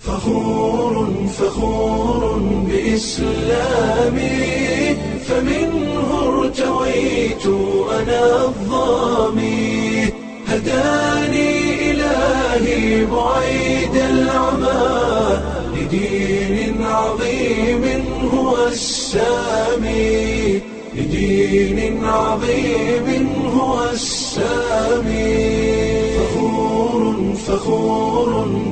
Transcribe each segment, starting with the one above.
فخور فخور بإسلامي فمنه ارتويت أنا الظامي هداني إلهي بعيد العمى لدين عظيم هو السامي لدين عظيم هو السامي فخور فخور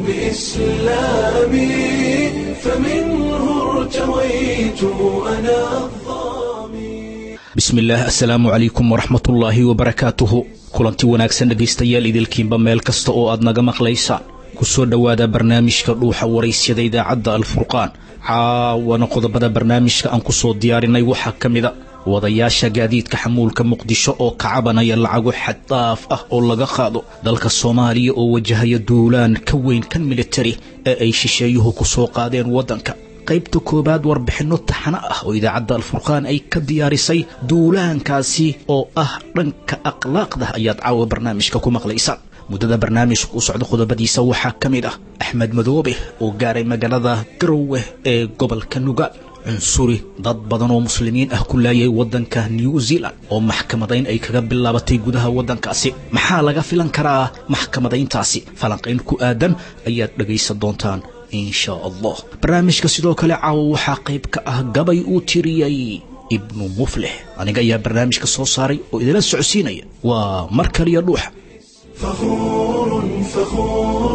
بإسلامي فمنه ارتويت أنا الظامي bismillaah assalaamu calaykum waraxmatullaahi wabarakaatuhu kulanti wanaagsan dhegaystayaal idilkiinba meel kasta oo aad naga maqlaysaan ku soo dhowaada barnaamijka dhuuxa waraysyada idaacadda alfurqaan caawana qodobada barnaamijka aan ku soo diyaarinay waxaa ka mida wadayaasha gaadiidka xamuulka muqdisho oo ka cabanaya lacago xaddaaf ah oo laga qaado dalka soomaaliya oo wajahaya duulaan ka weyn kan militari ee ay shisheeyuhu ku soo qaadeen waddanka qaybta koowaad warbixinno taxano ah oo idaacadda alfurqaan ay ka diyaarisay duulaankaasi oo ah dhanka akhlaaqda ayaad caawa barnaamijka ku maqlaysaan muddada barnaamijka u socda qodobadiisa waxaa ka mid ah axmed madoobe oo gaaray magaalada garowe ee gobolka nugaal cunsuri dad badan oo muslimiin ah ku laayay waddanka new zealand oo maxkamadayn ay kaga bilaabatay gudaha waddankaasi maxaa laga filan karaa maxkamadayntaasi falanqayn ku aadan ayaad dhegaysan doontaan insha allah barnaamijka sidoo kale caawa waxaa qayb ka ah gabay uu tiriyey ibnu muflix aniga ayaa barnaamijka soo saaray oo idila socodsiinaya waa mar kaliya dhuuxa فخور فخور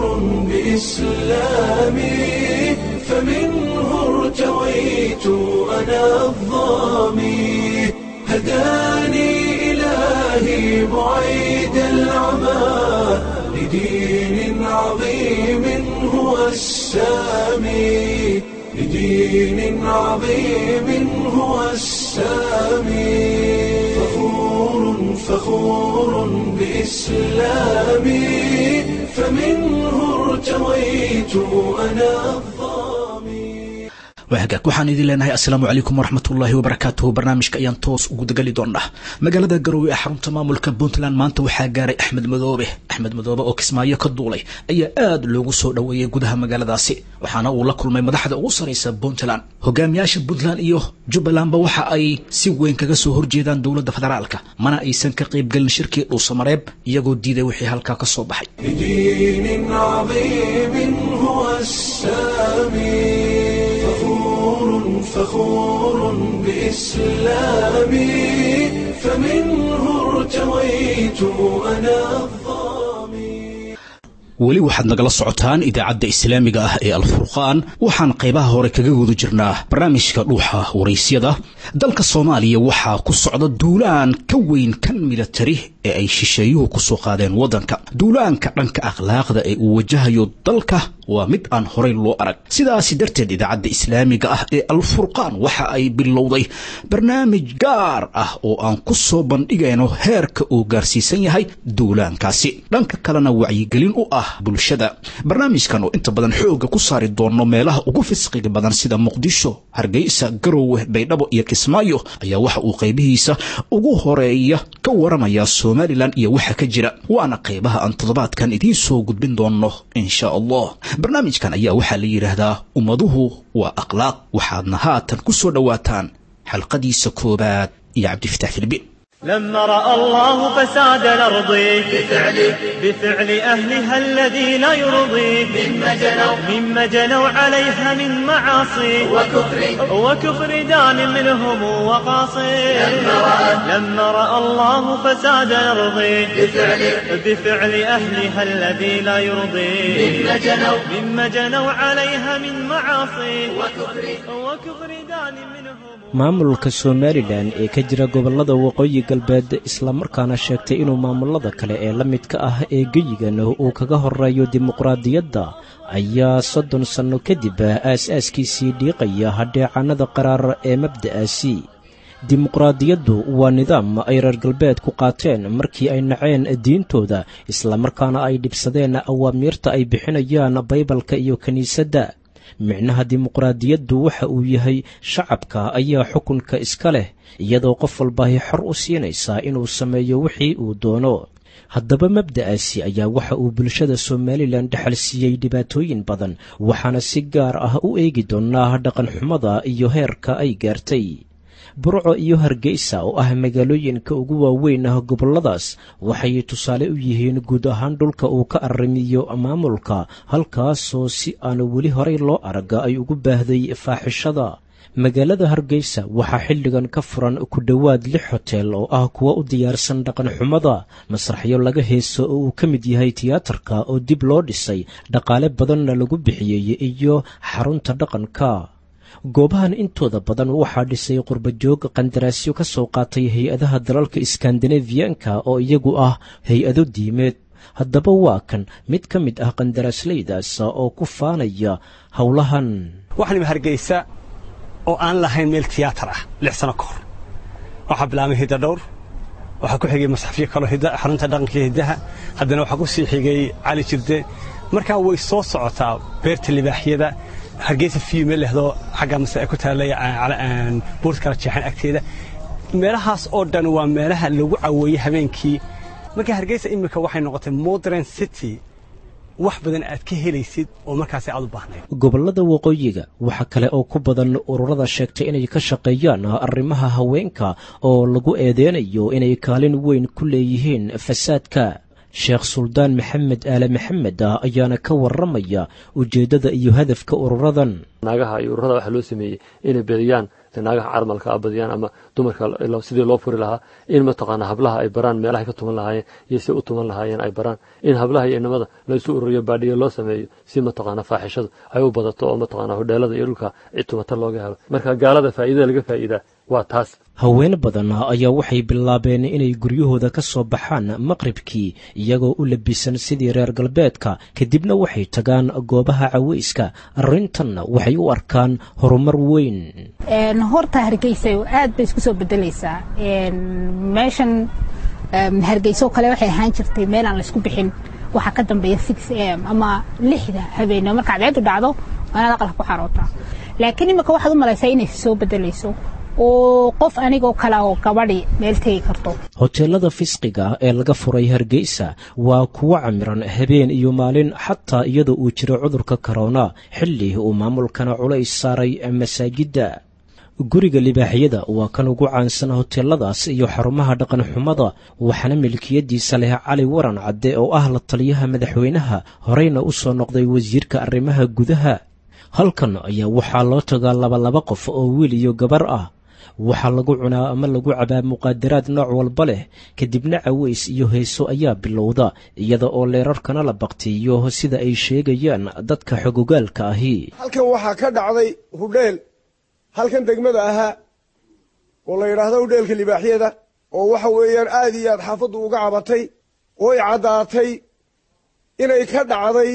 بإسلامي فمنه ارتويت أنا الظامي هداني إلهي بعيد العمى لدين عظيم هو السامي لدين عظيم هو السامي فخور فخور بإسلامي فمنه ارتويت أنا الظامي waagaag waxaan idin leenahay assalaamu calaykum waraxmatullaahi wabarakaatuhu barnaamijka ayaan toos ugu dagali doonnaa magaalada garowe ee xarunta maamulka puntland maanta waxaa gaaray axmed madoobe axmed madoobe oo kismaayo ka duulay ayaa aad loogu soo dhoweeyey gudaha magaaladaasi waxaana uu la kulmay madaxda ugu saraysa puntland hogaamiyaasha puntland iyo jubbalandba waxa ay si weyn kaga soo horjeedaan dowladda federaalka mana aysan ka qaybgelin shirkii dhuusamareeb iyagoo diiday wixii halkaa ka soo baxay لدين عظيم هو السامي فخور فخور بإسلامي فمنه ارتويت أنا الظامي weli waxaad nagala socotaan idaacadda islaamiga ah ee alfurqaan waxaan qaybaha hore kaga guda jirnaa barnaamijka dhuuxa waraysyada dalka soomaaliya waxaa ku socda duulaan ka weyn kan militari ee ay shisheeyuhu ku soo qaadeen waddanka duulaanka dhanka akhlaaqda ee uu wajahayo dalka waa mid aan horey loo arag sidaasi darteed idaacadda islaamiga ah ee alfurqaan waxa ay bilowday barnaamij gaar ah oo aan ku soo bandhigayno heerka uu gaarsiisan yahay duulaankaasi dhanka kalena wacyigelin u ah bulshada barnaamijkan oo inta badan xoogga ku saari doono meelaha ugu fisqiga badan sida muqdisho hargeysa garowe baydhabo iyo kismaayo ayaa waxa uu qaybihiisa ugu horeeya ka waramaya somalilan iyo waxa ka jira waana qaybaha aan toddobaadkan idiin soo gudbin doono insha allah barnaamijkan ayaa waxaa la yidhaahdaa ummaduhu waa akhlaaq waxaadna haatan ku soo dhowaataan xalqadiisa koobaad iyo cabdifatax filbin لما رأى الله فساد الأرض بفعل بفعل أهلها الذي لا يرضي مما جنوا مما جنوا عليها من معاصي وكفر وكفر دان منهم وقاصي لما رأى لما رأى الله فساد الأرض بفعل بفعل أهلها الذي لا يرضي مما جنوا مما جنوا عليها من معاصي وكفر وكفر دان منهم maamulka somalilan ee ka jira gobollada waqooyi galbeed islamarkaana sheegtay inuu maamulada kale ee la midka ah ee geyigan uu kaga horeeyo dimuqraadiyadda ayaa soddon sanno kadib aas-aaskiisii dhiiqaya hadheecanada qaraar ee mabda'aasi dimuqraadiyaddu waa nidaam ay reer galbeedku qaateen markii ay naceen diintooda islamarkaana ay dhibsadeen awaamiirta ay bixinayaan baybalka iyo kiniisadda micnaha dimuqraadiyaddu waxa uu yahay shacabka ayaa xukunka iska leh iyadoo qof walbaahi xor u siinaysaa inuu sameeyo wixii uu doono haddaba mabda'aasi ayaa waxa uu bulshada somalilan dhexal siiyey dhibaatooyin badan waxaana si gaar ah u eegi doonaa dhaqanxumada iyo heerka ay gaartay burco iyo hargeysa oo ah magaalooyinka ugu waaweyn ah gobolladaas waxay tusaale u yihiin guud ahaan dhulka uu ka arrimiyo maamulka halkaasoo si aan weli horay loo araga ay ugu baahday faaxishada magaalada hargeysa waxaa xilligan ka furan ku dhowaad lix hotel oo ah kuwa u diyaarsan dhaqanxumada masraxyo laga heeso oo uu ka mid yahay tiyaatarka oo dib loo dhisay dhaqaale badanna lagu bixiyey iyo xarunta dhaqanka goobahan intooda badan waxaa dhisay qurbajoog qandaraasyo ka soo qaatay hay-adaha dalalka iskandinafiyanka oo iyagu ah hay-ado diimeed haddaba waa kan mid ka mid ah qandaraasleydaas oo ku faanaya howlahan waxaanima hargeysa oo aan lahayn meel tiyaatar ah lix sano ka hor waxaa bilaabmay hidda dhowr waxaa ku xigay masxafyo kaloo xarunta dhaqanka hiddaha haddana waxaa ku sii xigay cali jirde markaa way soo socotaa beerta libaaxyada hargeysa fiime lehdo xagga mase ay ku taallay buurta kala jeexan agteeda meelahaas oo dhan waa meelaha lagu caweeyey habeenkii marka hargeysa iminka waxay noqotay modern city wax badan aad ka helaysid oo markaasi aad u baahnayd gobollada waqooyiga waxaa kale oo ku badan ururada sheegtay inay ka shaqeeyaan arrimaha haweenka oo lagu eedeynayo inay kaalin weyn ku leeyihiin fasaadka sheekh suldaan maxamed aale maxamed ah ayaana ka warramaya ujeeddada iyo hadafka ururadan naagaha iyo ururada waxaa loo sameeyey inay bediyaan naagaha carmalka a badiyaan ama dumarka sidii loo furi lahaa in mataqaana hablaha ay baraan meelahay ka tuman lahaayeen iyo si u tuman lahaayeen ay baraan in hablaha iyo inamada laysu ururiyo baadhiyo loo sameeyo si mataqaana faaxishadu ay u badato oo mataqaana hodheelada iyo dhulka cid tumata looga helo marka gaalada faa'iidada laga faa'iidaa waa taas haween badan ayaa waxay bilaabeen inay guryahooda ka soo baxaan maqribkii iyagoo u labisan sidii reer galbeedka kadibna waxay tagaan goobaha caweyska arrintanna waxay u arkaan horumar weyn horta hargeysa aad bay isku soo bedelaysaa meeshan hargeyso kale waxay ahaan jirtay meel aan laysku bixin waxaa ka dambeeya six am ama lixda habeenimo marka cadceedu dhacdo waanaad aqalka ku xarootaa laakiin imika waxaad u malaysaa inay soo bedelayso oo qof anigoo kale oo gabadhi meel tegi karto hoteelada fisqiga ee laga furay hargeysa waa kuwo camiran habeen iyo maalin xataa iyadoo uu jiro cudurka korona xilli uu maamulkana culays saaray masaajidda guriga libaaxyada waa kan ugu caansan hoteeladaas iyo xarumaha dhaqanxumada waxaana milkiyadiisa leh cali waran cadde oo ah la taliyaha madaxweynaha horeyna u soo noqday wasiirka arrimaha gudaha halkan ayaa waxaa loo tagaa labalaba qof oo wiil iyo gabar ah waxaa lagu cunaa ama lagu cabaa muqaadaraad nooc walba leh kadibna caweys iyo heeso ayaa bilowda iyada oo leerarkana la baktiiyo sida ay sheegayaan dadka xogogaalka ahi halkan waxaa ka dhacday hudheel halkan degmada ahaa oo la yidhaahdo hudheelka libaaxyada oo waxa weeyaan aad iyo aad xaafaddu uga cabatay ooy caddaatay inay ka dhacday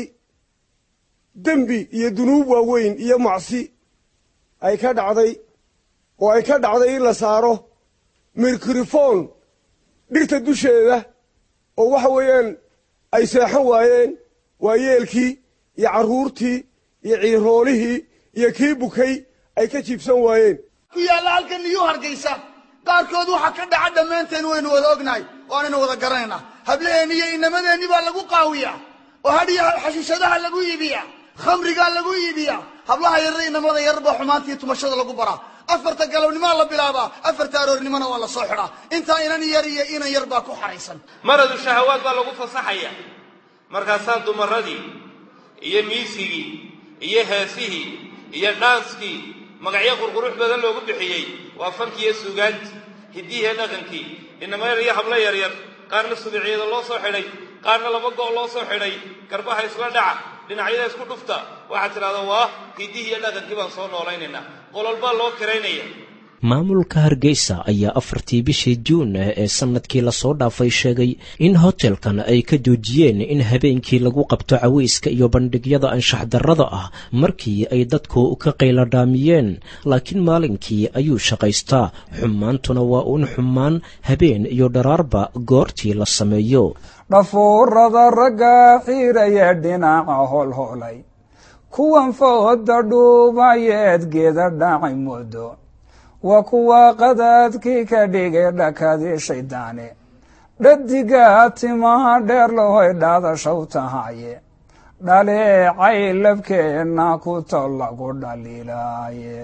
dembi iyo dunuub waaweyn iyo macsi ay ka dhacday oo ay ka dhacday in la saaro mikrofon dhirta dusheeda oo waxa weeyaan ay seexan waayeen waayeelkii iyo carruurtii iyo ciiroolihii iyo kii bukay ay ka jiibsan waayeen ku yaalla halkan niyuu hargaysa qaarkood waxaa ka dhaca dhammaanteen waynu wada ognahay waanaynu wada garanaynaa hablaheenni iyo inamadeenni baa lagu qaawiyaa oo hadhiyo xashiishadaha lagu iibiyaa khamrigaa lagu iibiyaa hablaha yarra inamada yar baa xumaantii tumashada lagu baraa afarta galabnimaa la bilaabaa afarta aroornimona waa la soo xidhaa intaa inan yar iyo inan yar baa ku xaraysan maradu shahawaad baa lagu fasaxaya markaasaa dumaradii iyo miisigii iyo heesihii iyo dhaanskii magacyo qurqurux badan loogu bixiyey waa fankii iyo suugaantii hiddihiiyo dhaqankii inama yar iyo hablo yaryar qaarna subicyada loo soo xidhay qaarna laba go' loo soo xidhay garbaha isla dhaca dhinacyada isku dhufta waxaad tidhahdaa waa hiddihii iyo dhaqankii baan soo noolaynaynaa qolol baa loo kiraynaya maamulka hargeysa ayaa afartii bishii juun ee sannadkii lasoo dhaafay sheegay in hotelkan ay ka joojiyeen in habeenkii lagu qabto caweyska iyo bandhigyada anshax darrada ah markii ay dadku ka qayladhaamiyeen laakiin maalinkii ayuu shaqaystaa xumaantuna waa uun xumaan habeen iyo dharaarba goortii la sameeyo dhafuurada ragga xiiraya dhinaca holholay kuwan fooda dhuubayeed geeda dhacay muddo waa kuwa qadaadkii ka dhigay dhakadii shaydaane dhadigaa timaha dheer lahoy dhaadashaw tahaye dhaleecay labkeenna ku tol lagu dhaliilaaye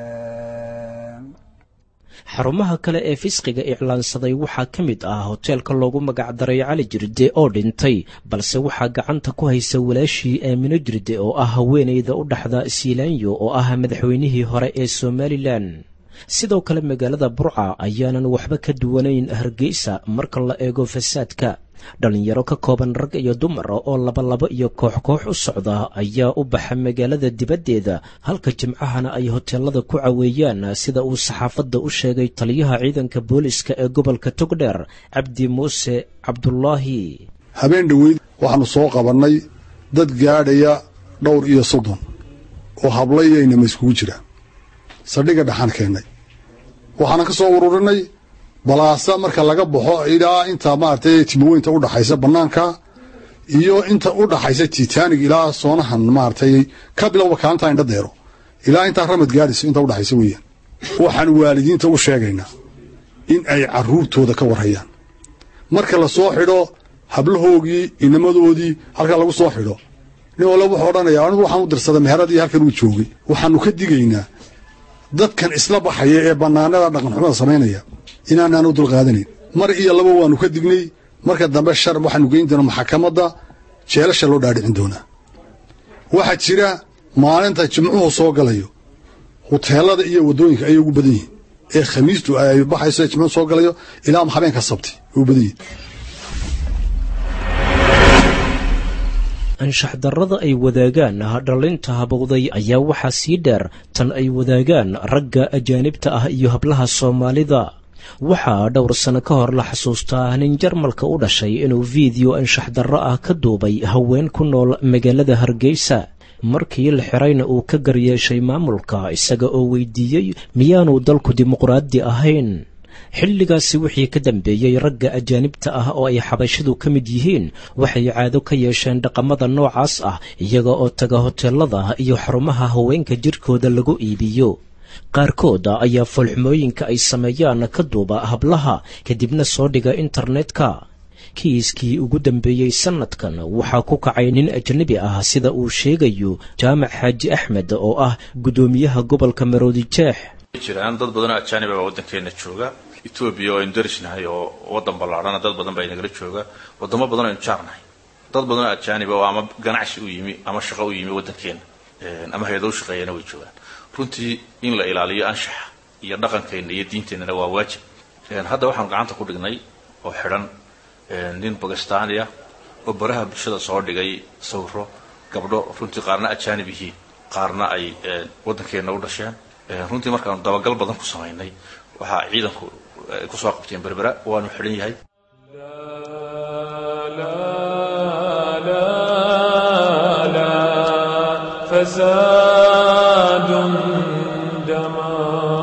xarumaha kale ee fisqiga iclaansaday waxaa ka mid ah hoteelka loogu magacdaray cali jirde oo dhintay balse waxaa gacanta ku haysa walaashii aamino jirde oo ah haweenayda u dhaxda siilaanyo oo ah madaxweynihii hore ee somalilan sidoo kale magaalada burca ayaanan waxba ka duwanayn hargeysa marka la eego fasaadka dhallinyaro ka kooban rag iyo dumar oo labalabo iyo koox koox u socda ayaa u baxa magaalada dibaddeeda halka jimcahana ay hoteelada ku caweeyaan sida uu saxaafadda u sheegay taliyaha ciidanka booliska ee gobolka togdheer cabdi muuse cabdulaahi habeen dhoweyd waxaannu soo qabannay dad gaadhaya dhowr iyo soddon oo hablayaynama iskugu jira saldhigga dhaxaan keennay waxaanan ka soo ururinay balaasa marka laga baxo ilaa inta maaragtay timaweynta u dhaxaysa bannaanka iyo inta u dhaxaysa titanig ilaa soonahan maaragtay ka bilowba kaalintaa indha deero ilaa intaa ramad gaadhayso inta u dhaxaysa weeyaan waxaan waalidiinta u sheegaynaa in ay carruurtooda ka warhayaan marka la soo xidho hablahoogii inamadoodii halkaa lagu soo xidho nin walla wuxuu odhanayaa anigu waxaan u dirsaday meheradii halkan uu joogay waxaannu ka digaynaa dadkan isla baxaya ee bannaanada dhaqanxumada samaynaya inaanaan u dulqaadanayn mar iyo laba waannu ka dignay marka dambe shar waxaanu geyn doonaa maxakamadda jeelasha loo dhaadhicin doonaa waxaa jira maalinta jimcuhu soo galayo huteelada iyo waddooyinka ayay ugu badan yihiin ee khamiistu ay baxayso ee jimcuhu soo galayo ilaa habeenka sabti ay ugu badan yihiin anshax darrada ay wadaagaan dhallinta habowday ayaa waxaa sii dheer tan ay wadaagaan ragga ajaanibta ah iyo hablaha soomaalida waxaa dhowr sano ka hor la xasuustaa nin jarmalka u dhashay inuu fiideo anshax darro ah ka duubay haween ku nool magaalada hargeysa markii la xirayna uu ka garyeeshay maamulka isaga oo weydiiyey miyaanu dalku dimuqraadi ahayn xilligaasi wixii ka dambeeyey ragga ajaanibta ah oo ay xabashidu ka mid yihiin waxay caado ka yeesheen dhaqamada noocaas ah iyaga oo taga hoteelada iyo xarumaha haweenka jirkooda lagu iibiyo qaarkooda ayaa foolxumooyinka ay sameeyaan ka duuba hablaha kadibna soo dhiga internetka kiiskii ugu dambeeyey sannadkan waxaa ku kacay nin ajnabi ah sida uu sheegayo jaamac xaaji axmed oo ah guddoomiyaha gobolka maroodijeex jiraan dad badanoo ajaaniba baa waddankeena jooga etoobiya oo aynu darisnahay oo waddan ballaadhana dad badan baa inagala jooga waddamo badan oo aynu jaarnahay dad badanoo ajaaniba oo ama ganacsi u yimi ama shaqo u yimi waddankeena ama hay-ado u shaqeeyana way joogaan runtii in la ilaaliyo anshaxa iyo dhaqankeenna iyo diinteennana waa waajib hadda waxaanu gacanta ku dhignay oo xidhan nin bakistaaniya oo baraha bulshada soo dhigay sawiro gabdho runtii qaarna ajaanib yihiin qaarna ay waddankeenna u dhasheen runtii markaanu dabagal badan ku samaynay waxaa ciidanku ay ku soo qabteen berbera waanu xidhan yahay فساد دما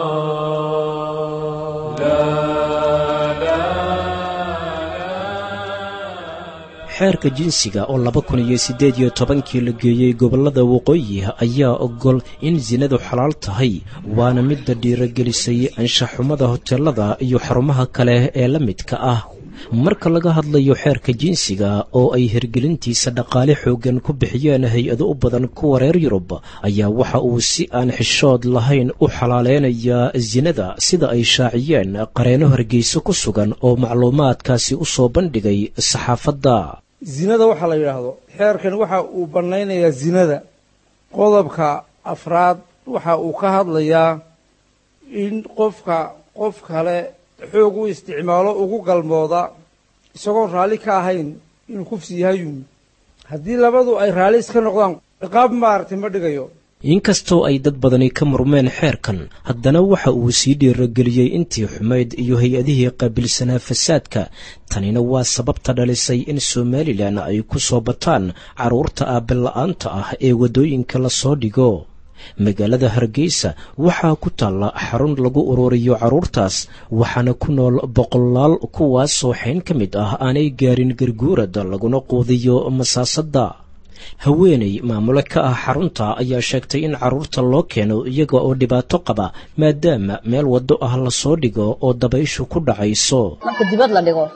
xeerka jinsiga oo laba kun iyo siddeed iyo tobankii la geeyey gobollada waqooyi ayaa ogol in sinadu xalaal tahay waana midda dhiiragelisay anshaxumada hoteelada iyo xarumaha kale ee la midka ah marka laga hadlayo xeerka jinsiga oo ay hirgelintiisa dhaqaale xooggan ku bixiyeen hay-ado u badan kuwa reer yurub ayaa waxa uu si aan xishood lahayn u xalaaleynayaa sinada sida ay shaaciyeen qareeno hargeyso ku sugan oo macluumaadkaasi u soo bandhigay saxaafadda zinada waxaa la yidhaahdo xeerkan waxa uu bannaynayaa zinada qodobka afraad waxa uu ka hadlayaa in qofka qof kale xoog u isticmaalo ugu galmooda isagoon raalli ka ahayn inuu kufsi yahayun haddii labadu ay raalli iska noqdaan ciqaab maaragtay ma dhigayo inkastoo ay dad badani ka murmeen xeerkan haddana waxa uu sii dhiirageliyey intii xumayd iyo hay-adihii qaabilsanaa fasaadka tanina waa sababta dhalisay in somalilan ay ku soo bataan carruurta aabbila'aanta ah ee waddooyinka la soo dhigo magaalada hargeysa waxaa ku taalla xarun lagu ururiyo carruurtaas waxaana ku nool boqolaal kuwaasoo xayn ka mid ah aanay gaarin garguurada laguna quudiyo masaasadda haweeney maamule ka ah xarunta ayaa sheegtay in carruurta loo keeno iyaga oo dhibaato qaba maadaama meel waddo ah lasoo dhigo oo dabayshu ku dhacayso marka dibad la dhigo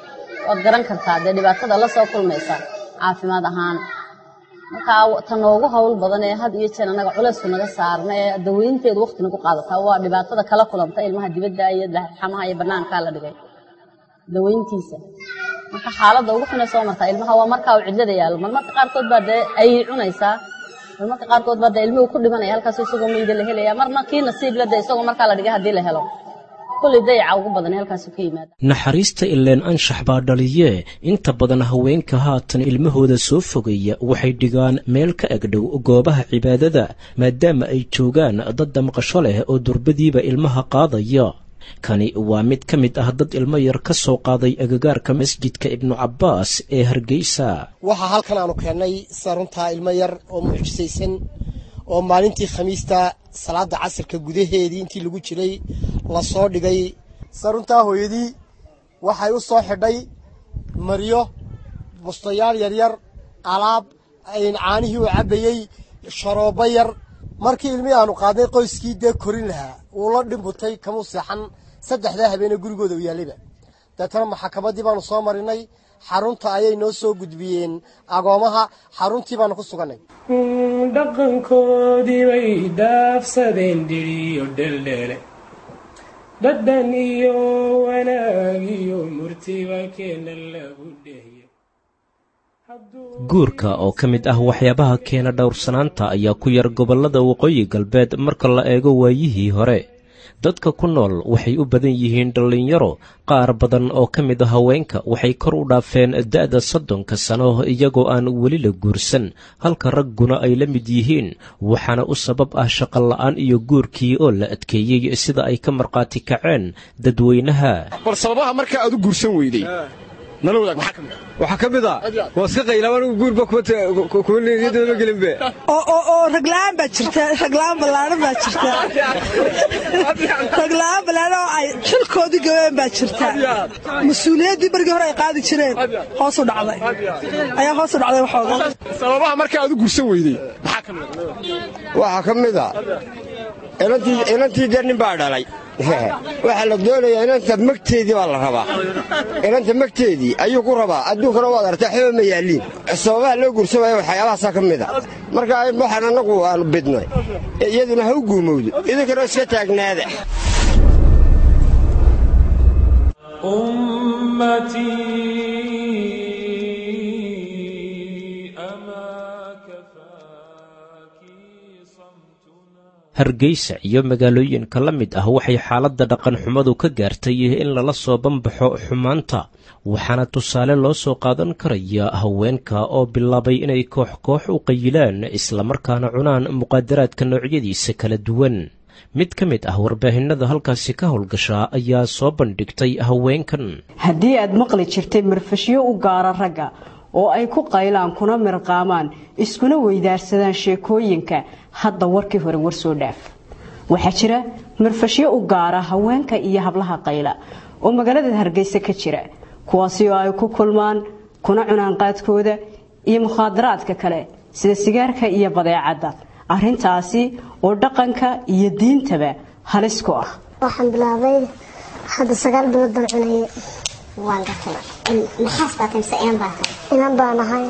waad garan kartaa dee dhibaatada la soo kulmaysa caafimaad ahaan markaa ta noogu hawl badan ee had iyo jeer annaga culaysku naga saarna ee daweynteedu waqti nagu qaadataa waa dhibaatada kala kulanta ilmaha dibadda iyo xamaha iyo bannaankaa la dhigay daweyntiisa marka xaaladda ugu xunay soo martaa ilmaha waa markaa uu cidlada yaalo marmarka qaarkood baa dee ayay cunaysaa marmarka qaarkood baa dee ilmuhu ku dhimanaya halkaas isagoo meyda la helaya marna kii nasiib la dee isagoo markaa la dhigay haddii la helo kulli dayaca ugu badan halkaasuu ka yimaada naxariista ileen anshax baa dhaliyee inta badan haweenka haatan ilmahooda soo fogeeya waxay dhigaan meel ka egdhow goobaha cibaadada maadaama ay joogaan dad damqasho leh oo durbadiiba ilmaha qaadaya kani waa mid ka mid ah dad ilmo yar ka soo qaaday agagaarka masjidka ibnu cabbaas ee hargeysa waxaa halkan aanu keennay saruntaa ilmo yar oo mucjisaysan oo maalintii khamiista salaada casirka gudaheedii intii lagu jiray lasoo dhigay saruntaa hooyadii waxay u soo xidhay maryo bustayaal yaryar alaab caanihii uu cabbayey sharoobo yar markii ilmihii aanu qaadnay qoyskii dee korin lahaa wuu la dhimbutay kamuu seexan saddexdaa habeene gurigooda u yaallayba deetana maxakamaddii baanu soo marinay xarunta ayay noo soo gudbiyeen agoomaha xaruntii baanu ku sugannay dhaqankoodii bay dhaafsadeen dhiriyo dheldheele dhadhan iyo wanaag iyo murtiba keena lagu dhehye guurka oo ka mid ah waxyaabaha keena dhowrsanaanta ayaa ku yar gobollada waqooyi galbeed marka la eego waayihii hore dadka ku nool waxay u badan yihiin dhallinyaro qaar badan oo ka mid a haweenka waxay kor u dhaafeen da'da soddonka sano iyagoo aan weli la guursan halka ragguna ay la mid yihiin waxaana u sabab ah shaqola'aan iyo guurkii oo la adkeeyey sida ay ka markhaati kaceen dadweynaha bal sababaha markaa aad u guursan weyday nala wadaag maxaa ka mid waxaa ka mid a waa iska qaylaan anigu guurba kuma niyadooda gelinbe oo ragla'aan baa jirta ragla'aan ballaaran baa jirta ragla'aan ballaaran oo ay xilkoodii gabeen baa jirta mas-uuliyaddii bargii hore ay qaadi jireen hoosu dhacday ayaa hoosu dhacday waxooga sababaha markaa aad u guursan weyday maxaa ka mid waxaa ka mid a inantii dee nin baa dhalay waxaa la doonayaa inanta magteedii baa la rabaa inanta magteedii ayuu ku rabaa adduunkana waad artaa xeba ma yaalliin sababaha loo guursamaya waxyaabahaasaa ka mid a marka waxaan annagu aanu bidnay iyaduna ha u guumowdo idinkana iska taagnaada hargeysa iyo magaalooyinka la mid ah waxay xaaladda dhaqanxumadu ka gaartay in lala soo banbaxo xumaanta waxaana tusaale loo soo qaadan karaya haweenka oo bilaabay inay koox koox u qayilaan islamarkaana cunaan muqaadaraadka noocyadiisa kala duwan mid ka mid ah warbaahinada halkaasi ka howlgashaa ayaa soo bandhigtay haweenkan haddii aad maqli jirtay marfashyo u gaara ragga oo ay ku qaylaan kuna mirqaamaan iskuna weydaarsadaan sheekooyinka hadda warkii hore war soo dhaaf waxaa jira marfashyo u gaara haweenka iyo hablaha qayla oo magaalada hargeysa ka jira kuwaasi oo ay ku kulmaan kuna cunaan qaadkooda iyo mukhaadaraadka kale sida sigaarka iyo badeecadda arrintaasi oo dhaqanka iyo diintaba halis ku ah waxaan bilaabay hadda sagaal bilood baan cunayay waan gatay maxaas baa tahay inan baa tahay inan baan ahay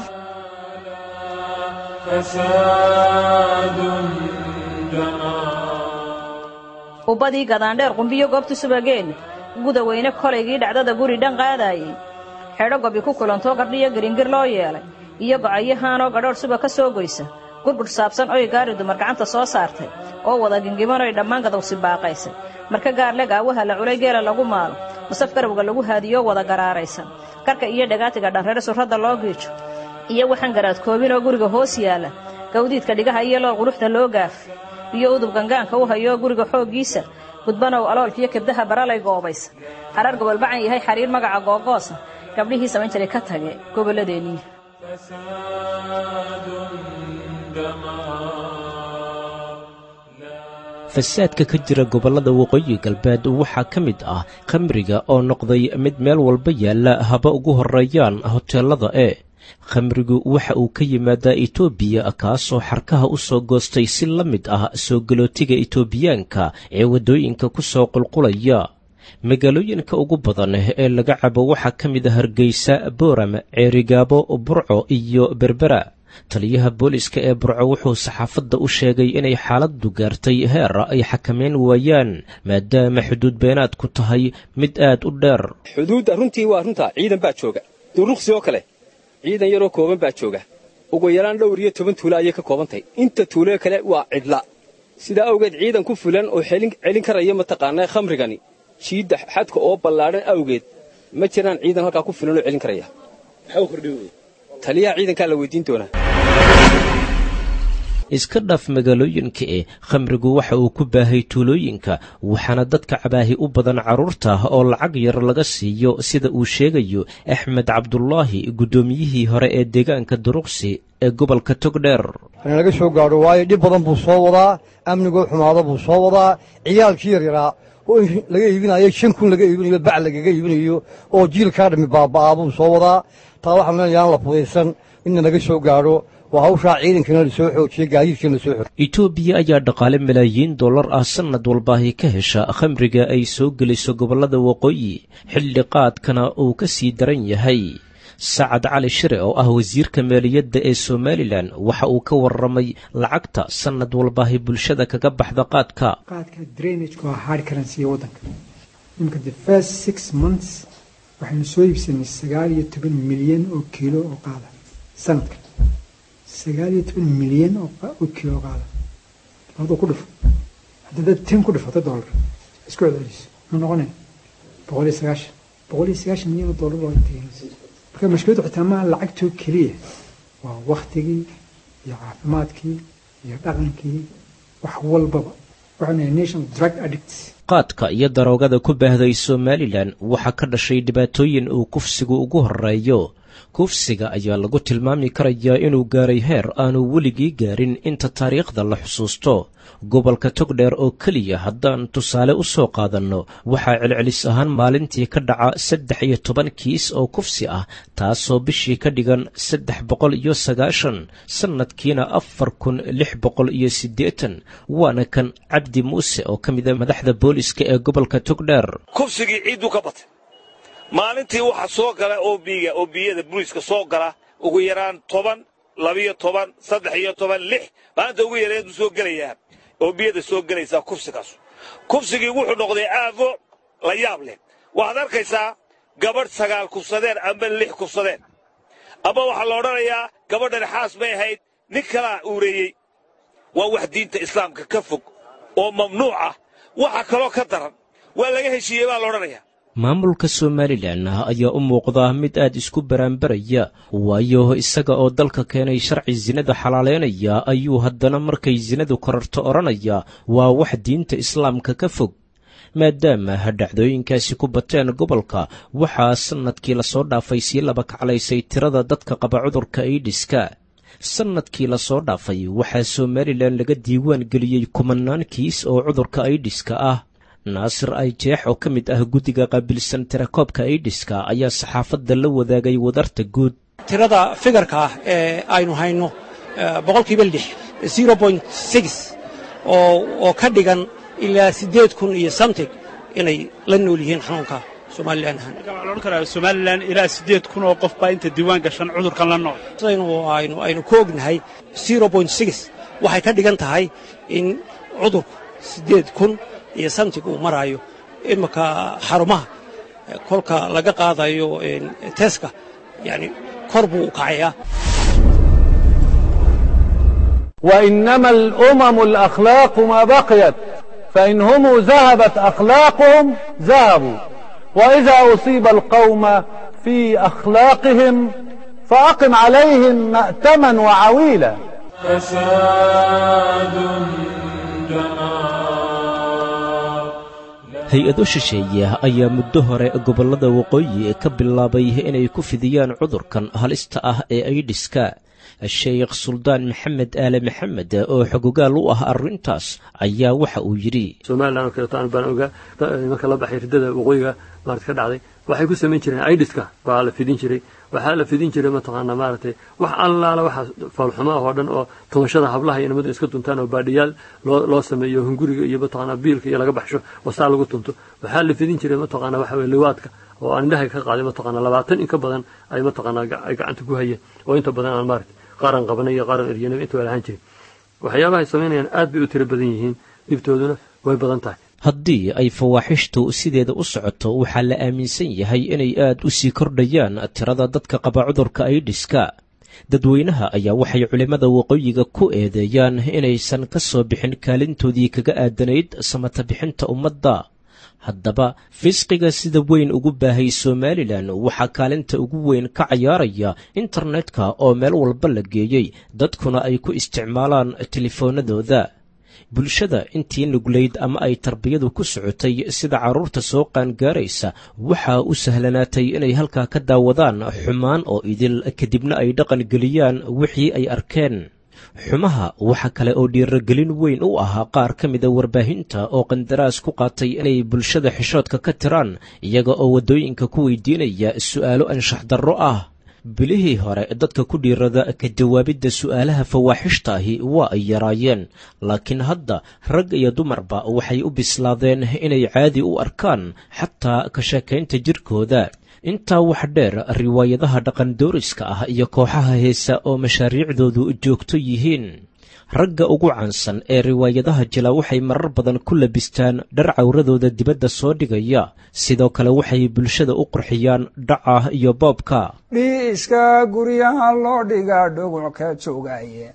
ubbadii gadaandheer qumbiyo goobta subageen gudaweyne kolaygii dhacdada guri dhan qaadaayey xedho gobi ku kulantoo gardhiyo geringir loo yeelay iyo gocayahaanoo gadhoodh suba ka soo goysa gurgudh saabsan oy gaari dumar gacanta soo saartay oo wada gingimanoy dhammaan gadowsi baaqaysay marka gaarle gaawaha la culay geela lagu maalo musaf garowga lagu haadiyoo wada garaaraysan karka iyo dhagaatiga dharreer surradda loo giijo iyo waxaan garaadkoobinoo guriga hoos yaalla gawdiidka dhigaha iyo loo quruxda loo gaaf iyo udub gangaanka u hayoo guriga xooggiisa gudbanow aloolkiyo kebdaha baralay goobaysa harar gobolbacan yahay xariir magaca googoosa gabdhihii samayn jiray ka tage gobolladeennii fasaadka ka jira gobollada waqooyi galbeed waxaa ka mid ah khamriga oo noqday mid meel walba yaalla haba ugu horreeyaan hoteellada e khamrigu waxa uu ka yimaadaa etoobiya kaasoo xarkaha u soo goostay si la mid ah soo galootiga etoobiyaanka ee waddooyinka ku soo qulqulaya magaalooyinka ugu badan ee laga cabo waxaa ka mid a hargeysa booram ceerigaabo burco iyo berbera taliyaha booliska ee burco wuxuu saxaafadda u sheegay inay xaaladdu gaartay heer ay xakameyn waayaan maadaama xuduud beenaadku tahay mid aad u dheer xuduudda runtii waa runta ciidan baa jooga duruqsi oo kale ciidan yaroo kooban baa jooga ugu yaraan dhowr iyo toban tuulo ayay ka koobantahay inta tuulo kale waa cidla sidaa awgeed ciidan ku fulan oo celin karaya mataqaanaa khamrigani jiidda xadka oo ballaadhan awgeed ma jiraan ciidan halkaa ku filan oo celin karaya taliyaha ciidankaa la weydiin doonaa iska dhaaf magaalooyinka e khamrigu waxa uu ku baahay tuulooyinka waxaana dadka cabaahi u badan carruurta oo lacag yar laga siiyo sida uu sheegayo axmed cabdulaahi guddoomiyihii hore ee deegaanka duruqsi ee gobolka togdheer hana laga soo gaadho waayo dhib badan buu soo wadaa amnigoo xumaado buu soo wadaa ciyaalkii yaryaraa oo in laga iibinayo shan kun laga iibinayo bac lagaga iibinayo oo jiilkaa dhammi baaba'aa buu soo wadaa taa waxaan leenayaa aan la fudaysan inna laga soo gaadho oo hawshaa ciidankana la soo xoojiye gaadiidkana la soo xoojiye etoobiya ayaa dhaqaale malaayiin dollar ah sannad walbaahi ka hesha khamriga ay soo geliso gobollada waqooyi xilli qaadkana uu ka sii daran yahay sacad cali shire oo ah wasiirka maaliyadda ee somalilan waxa uu ka warramay lacagta sannad walbaahi bulshada kaga baxda qaadka qaadka drainageka waa hard currency waddanka imika the first six months waxaynu soo iibsanay sagaal iyo toban milyan oo kiilo oo qaada sanadka sagaal iyo toban milyan oo kiilo oo qaada labadoo ku dhufo haddadaad ten ku dhifato dollar isku celceliso muxuu noqonaya boqol iyo sagaashan boqol iyo sagaashan milyan oo dollar waa tegaysa marka mashkiladdu xitaa maaha lacagtoo keliya waa waktigii iyo caafimaadkii iyo dhaqankii wax walbaba waxaanu nahay national drug addicts qaadka iyo daroogada ku baahday somalilan waxaa ka dhashay dhibaatooyin uu kufsigu ugu horreeyo kufsiga ayaa lagu tilmaami karayaa inuu gaaray heer aanu weligii gaarin inta taariikhda la xusuusto gobolka togdheer oo keliya haddaan tusaale u soo qaadanno waxaa celcelis ahaan maalintii ka dhaca saddex iyo toban kiis oo kufsi ah taasoo bishii ka dhigan saddex boqol iyo sagaashan sannadkiina afar kun lix boqol iyo siddeetan waana kan cabdi muuse oo ka mida madaxda booliska ee gobolka togdheer kufsigii ciidduu ka batay maalintii waxaa soo gala oobiga oobiyada buliiska soo gala ugu yaraan toban labiyo toban saddex iyo toban lix maalinta ugu yareed buu soo gelayaa oobiyada soo gelaysaa kufsigaasu kufsigii wuxuu noqday aafo la yaab leh waxaad arkaysaa gabadh sagaal kufsadeen amba lix kufsadeen ama waxaa la odhanayaa gabadhan xaas may ahayd nin kalaa uureeyey waa wax diinta islaamka ka fog oo mamnuuc ah waxa kaloo ka daran waa laga heshiiyey baa la odhanayaa maamulka somalilan ayaa u muuqda mid aad isku baraanbaraya waayo isaga oo dalka keenay sharci sinada xalaaleynaya ayuu haddana markay sinadu korarto odhanaya waa wax diinta islaamka ka fog maadaama dhacdooyinkaasi ku bateen gobolka waxaa sannadkii lasoo dhaafay sii laba kaclaysay tirada dadka qaba cudurka aidhiska sannadkii lasoo dhaafay waxaa somalilan laga diiwaan geliyey kumanaan kiis oo cudurka aidhiska ah naasir ayjeex oo ka mid ah guddiga qaabilsan tirakoobka aidhiska ayaa saxaafadda la wadaagay wadarta guud tirada figarka ah ee aynu hayno boqolkiiba lix zero point six oo oo ka dhigan ilaa siddeed kun iyo samtig inay la nool yihiin xanuunka somalilan ahaan waxaa la odhan karaa somalilan ilaa siddeed kun oo qof baa inta diiwaan gashan cudurkan la nool sidaynu aynu aynu ku ognahay zero point six waxay ka dhigan tahay in cudurku siddeed kun iyo samtig uu maraayo iminka xarumaha kolka laga qaadayo teska yani kor buu u kacayaa وإنما الأمم الأخلاق ما بقيت فإن هم ذهبت أخلاقهم ذهبوا وإذا أصيب القوم في أخلاقهم فأقم عليهم مأتما وعويلا فساد hay-ado shisheeye ayaa muddo hore gobollada waqooyi ka bilaabay inay ku fidiyaan cudurkan halista ah ee aidhiska sheekh suldaan maxamed aale maxamed oo xogogaal u ah arrintaas ayaa waxa uu yidhi somalilan oo kaleeto aan baan ogaa marka la baxay riddada waqooyiga maarad ka dhacday waxay ku samayn jireen aidiska baa la fidin jiray waxaa la fidin jiray mataqaanaa maaragtay wax allaala waxa foolxumo ah oo dhan oo tumashada hablaha iyo nimadu iska tuntaan oo baadhiyaal loo loo sameeyo hunguriga iyo mataqaanaa biilka iyo laga baxsho wasaa lagu tunto waxaa la fidin jiray mataqaanaa waxa weye liwaadka oo aan indhahay ka qaaday mataqaanaa labaatan in ka badan ay mataqaanaa ay gacanta ku hayeen oo inta badan aan maaragtay qaaran qabanay iyo qaaran eryanay inta waa lahaan jirin waxyaabaha ay samaynayaan aad bay u tiro badan yihiin dhibtooduna way badan tahay haddii ay fawaaxishtu sideeda u socoto waxaa la aaminsan yahay inay aad u sii kordhayaan tirada dadka qaba cudurka aidhiska dadweynaha ayaa waxay culimmada waqooyiga ku eedeeyaan inaysan ka soo bixin kaalintoodii kaga aadanayd samata bixinta ummadda haddaba fisqiga sida weyn ugu baahay somalilan waxaa kaalinta ugu weyn ka cayaaraya internetka oo meel walba la geeyey dadkuna ay ku isticmaalaan telefoonadooda bulshada intii nuglayd ama ay tarbiyadu ku socotay sida carruurta soo qaangaaraysa waxaa u sahlanaatay inay halkaa ka daawadaan xumaan oo idil kadibna ay dhaqan geliyaan wixii ay arkeen xumaha waxa kale oo dhiiragelin weyn u ahaa qaar ka mida warbaahinta oo qandaraas ku qaatay inay bulshada xishoodka ka tiraan iyaga oo waddooyinka ku weydiinaya su'aalo anshax darro ah bilihii hore dadka ku dhiirada ka jawaabidda su'aalaha fawaaxishta ahi waa ay yaraayeen laakiin hadda rag iyo dumarba waxay u bislaadeen inay caadi u arkaan xataa ka sheekaynta jirkooda intaa wax dheer riwaayadaha dhaqandooriska ah iyo kooxaha heesa oo mashaariicdoodu joogto yihiin ragga ugu caansan ee riwaayadaha jila waxay marar badan ku labistaan dhar cawradooda dibadda soo dhigaya sidoo kale waxay bulshada u qurxiyaan dhaca iyo boobka dhiiska guryaha loo dhigaa dhuguc ka joogaye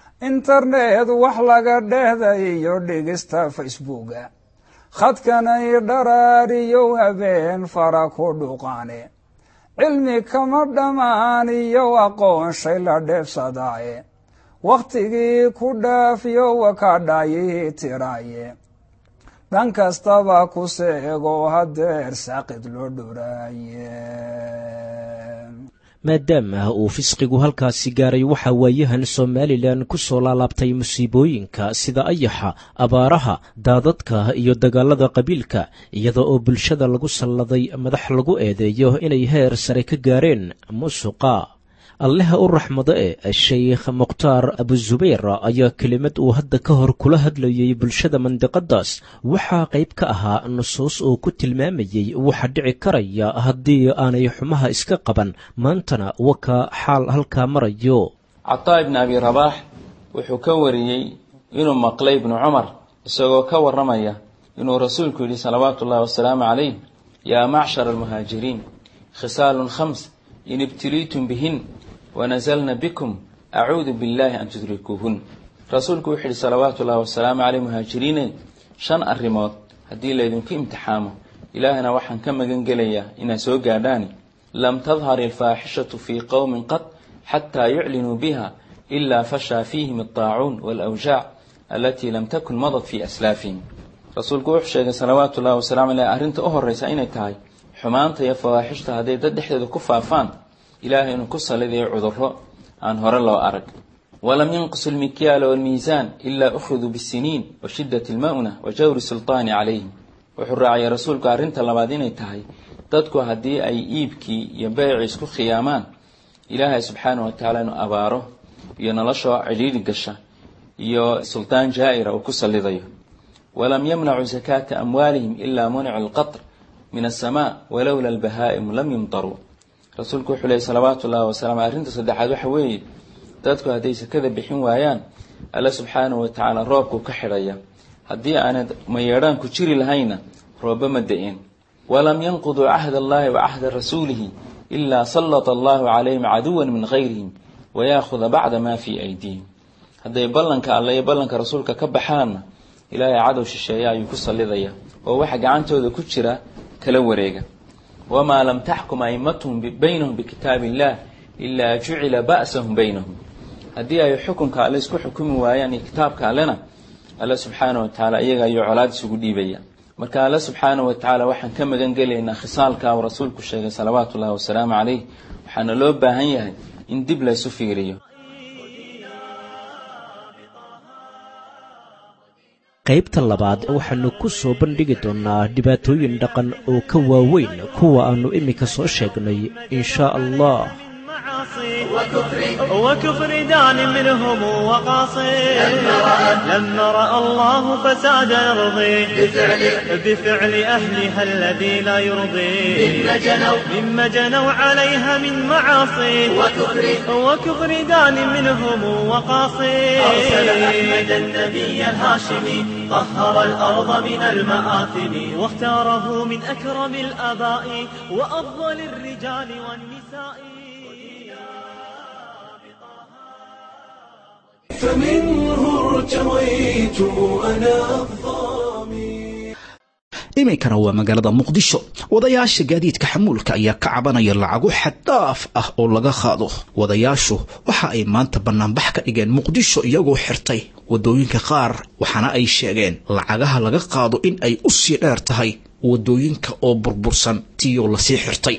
internet wax laga dhehday iyo dhigista facebooka khadkanay dharaariyo habeen fara ku dhuqaane cilmi kama dhammaan iyo aqoon shay la dheebsadaaye wakhtigii ku dhaafiyo wakadhayi tiraaye dhan kastaba ku seego hadeer saaqid loo dhuraaye maadaama uu fisqigu halkaasi gaaray waxaa waayahan somalilan ku soo laalaabtay musiibooyinka sida ayaxa abaaraha daadadka iyo dagaalada qabiilka iyada oo bulshada lagu salladay madax lagu eedeeyo inay heer sare ka gaareen musuqa allaha u raxmado e sheikh mukhtaar abuzubayr ayaa kelimad uu hadda ka hor kula hadlayay bulshada mandiqadaas waxaa qayb ka ahaa nusuus uu ku tilmaamayey waxa dhici karaya haddii aanay xumaha iska qaban maantana waka xaal halkaa marayo cataa ibni abi rabaax wuxuu ka wariyey inuu maqlay ibnu cumar isagoo ka warramaya inuu rasuulku yidhi salawaatu ullahi wasalaamu calayh yaa macshara almuhaajiriin khisaalun khams in ibtiliitum bihin wanazalna bikum acuudu billahi an tudrikuuhun rasuulku wuxuu yihi salawaatu ullahi wasalaamu caleyh muhaajiriine shan arrimood haddii laydinku imtixaamo ilaahna waxaan ka magan gelayaa inaad soo gaadhaani lam tadhar ilfaaxishatu fii qowmin qad xataa yuclinuu biha ilaa fashaa fiihim aldaacuun waalawjaac alatii lam takun madad fii aslaafihim rasuulku wuxuu sheegay salawaatu ullahi wasalamu aleyh arrinta u horreysa inay tahay xumaanta iyo fawaaxishta hadday dad dhexdeeda ku faafaan ilaahay inuu ku salidayo cudurro aan hore loo arag walam yanqusu lmikyaala waalmiisaan ilaa ukhiduu bisiniin wa shiddati alma'una wa jawri sultaani calayhim wuxuu raaciyay rasuulku arrinta labaad inay tahay dadku haddii ay iibkii iyo beycii isku khiyaamaan ilaahay subxaanah wa tacaala inuu abaaro iyo noloshoo cidhiidhi gasha iyo sultaan jaa'ira uu ku salidayo walam yamnacuu sakaata amwaalihim ilaa municu alqatr min asamaa walowla albahaa'imu lam yumtaruu rasuulku wuxuu leeyay salawaatu ullahi wasalaam arrinta saddexaad waxa weeye dadku hadday sakada bixin waayaan alle subxaanahu wa tacaala roobkuu ka xidhaya haddii aanad mayeedhaanku jiri lahayna roobba ma da-een walam yanquduu cahda allahi wa cahda rasuulihi ilaa sallata allahu calayhim caduwan min gayrihim wayaahuda bacda maa fii aydiihim hadday ballanka alle iyo ballanka rasuulka ka baxaanna ilaahay cadow shisheeya ayuu ku sallidaya oo waxa gacantooda ku jira kala wareega wamaa lam taxkum aimatuhum baynahum bikitaabi illah ilaa jucila ba'sahum baynahum haddii ay xukunka alle isku xukumi waayaan iyo kitaabka allena alle subxaanah wa tacaala iyaga ayuu colaad isugu dhiibaya marka alle subxaanah wa tacaala waxaan ka magan gelaynaa khisaalka uu rasuulku sheegay salawaatu ullahi wasalaamu calayh waxaana loo baahan yahay in dib laysu fiiriyo qaybta labaad waxaannu ku soo bandhigi doonnaa dhibaatooyin dhaqan oo ka waaweyn kuwa aannu iminka soo sheegnay inshaa allah معاصي وكفر وكفر دان منهم وقاصي لما رأى الله فساد أرضي بفعل بفعل أهلها الذي لا يرضي مما جنوا مما جنوا عليها من معاصي وكفر وكفر دان منهم وقاصي أرسل أحمد النبي الهاشمي طهر الأرض من المآثم واختاره من أكرم الآباء وأفضل الرجال والنساء فمنه ارتويت أنا iminkana waa magaalada muqdisho wadayaasha gaadiidka xamuulka ayaa ka cabanaya lacago xaddaaf ah oo laga qaado wadayaashu waxa ay maanta bannaanbax ka dhigeen muqdisho iyagoo xirtay waddooyinka qaar waxaana ay sheegeen lacagaha laga qaado in ay u sii dheer tahay waddooyinka oo burbursan tiyoo lasii xirtay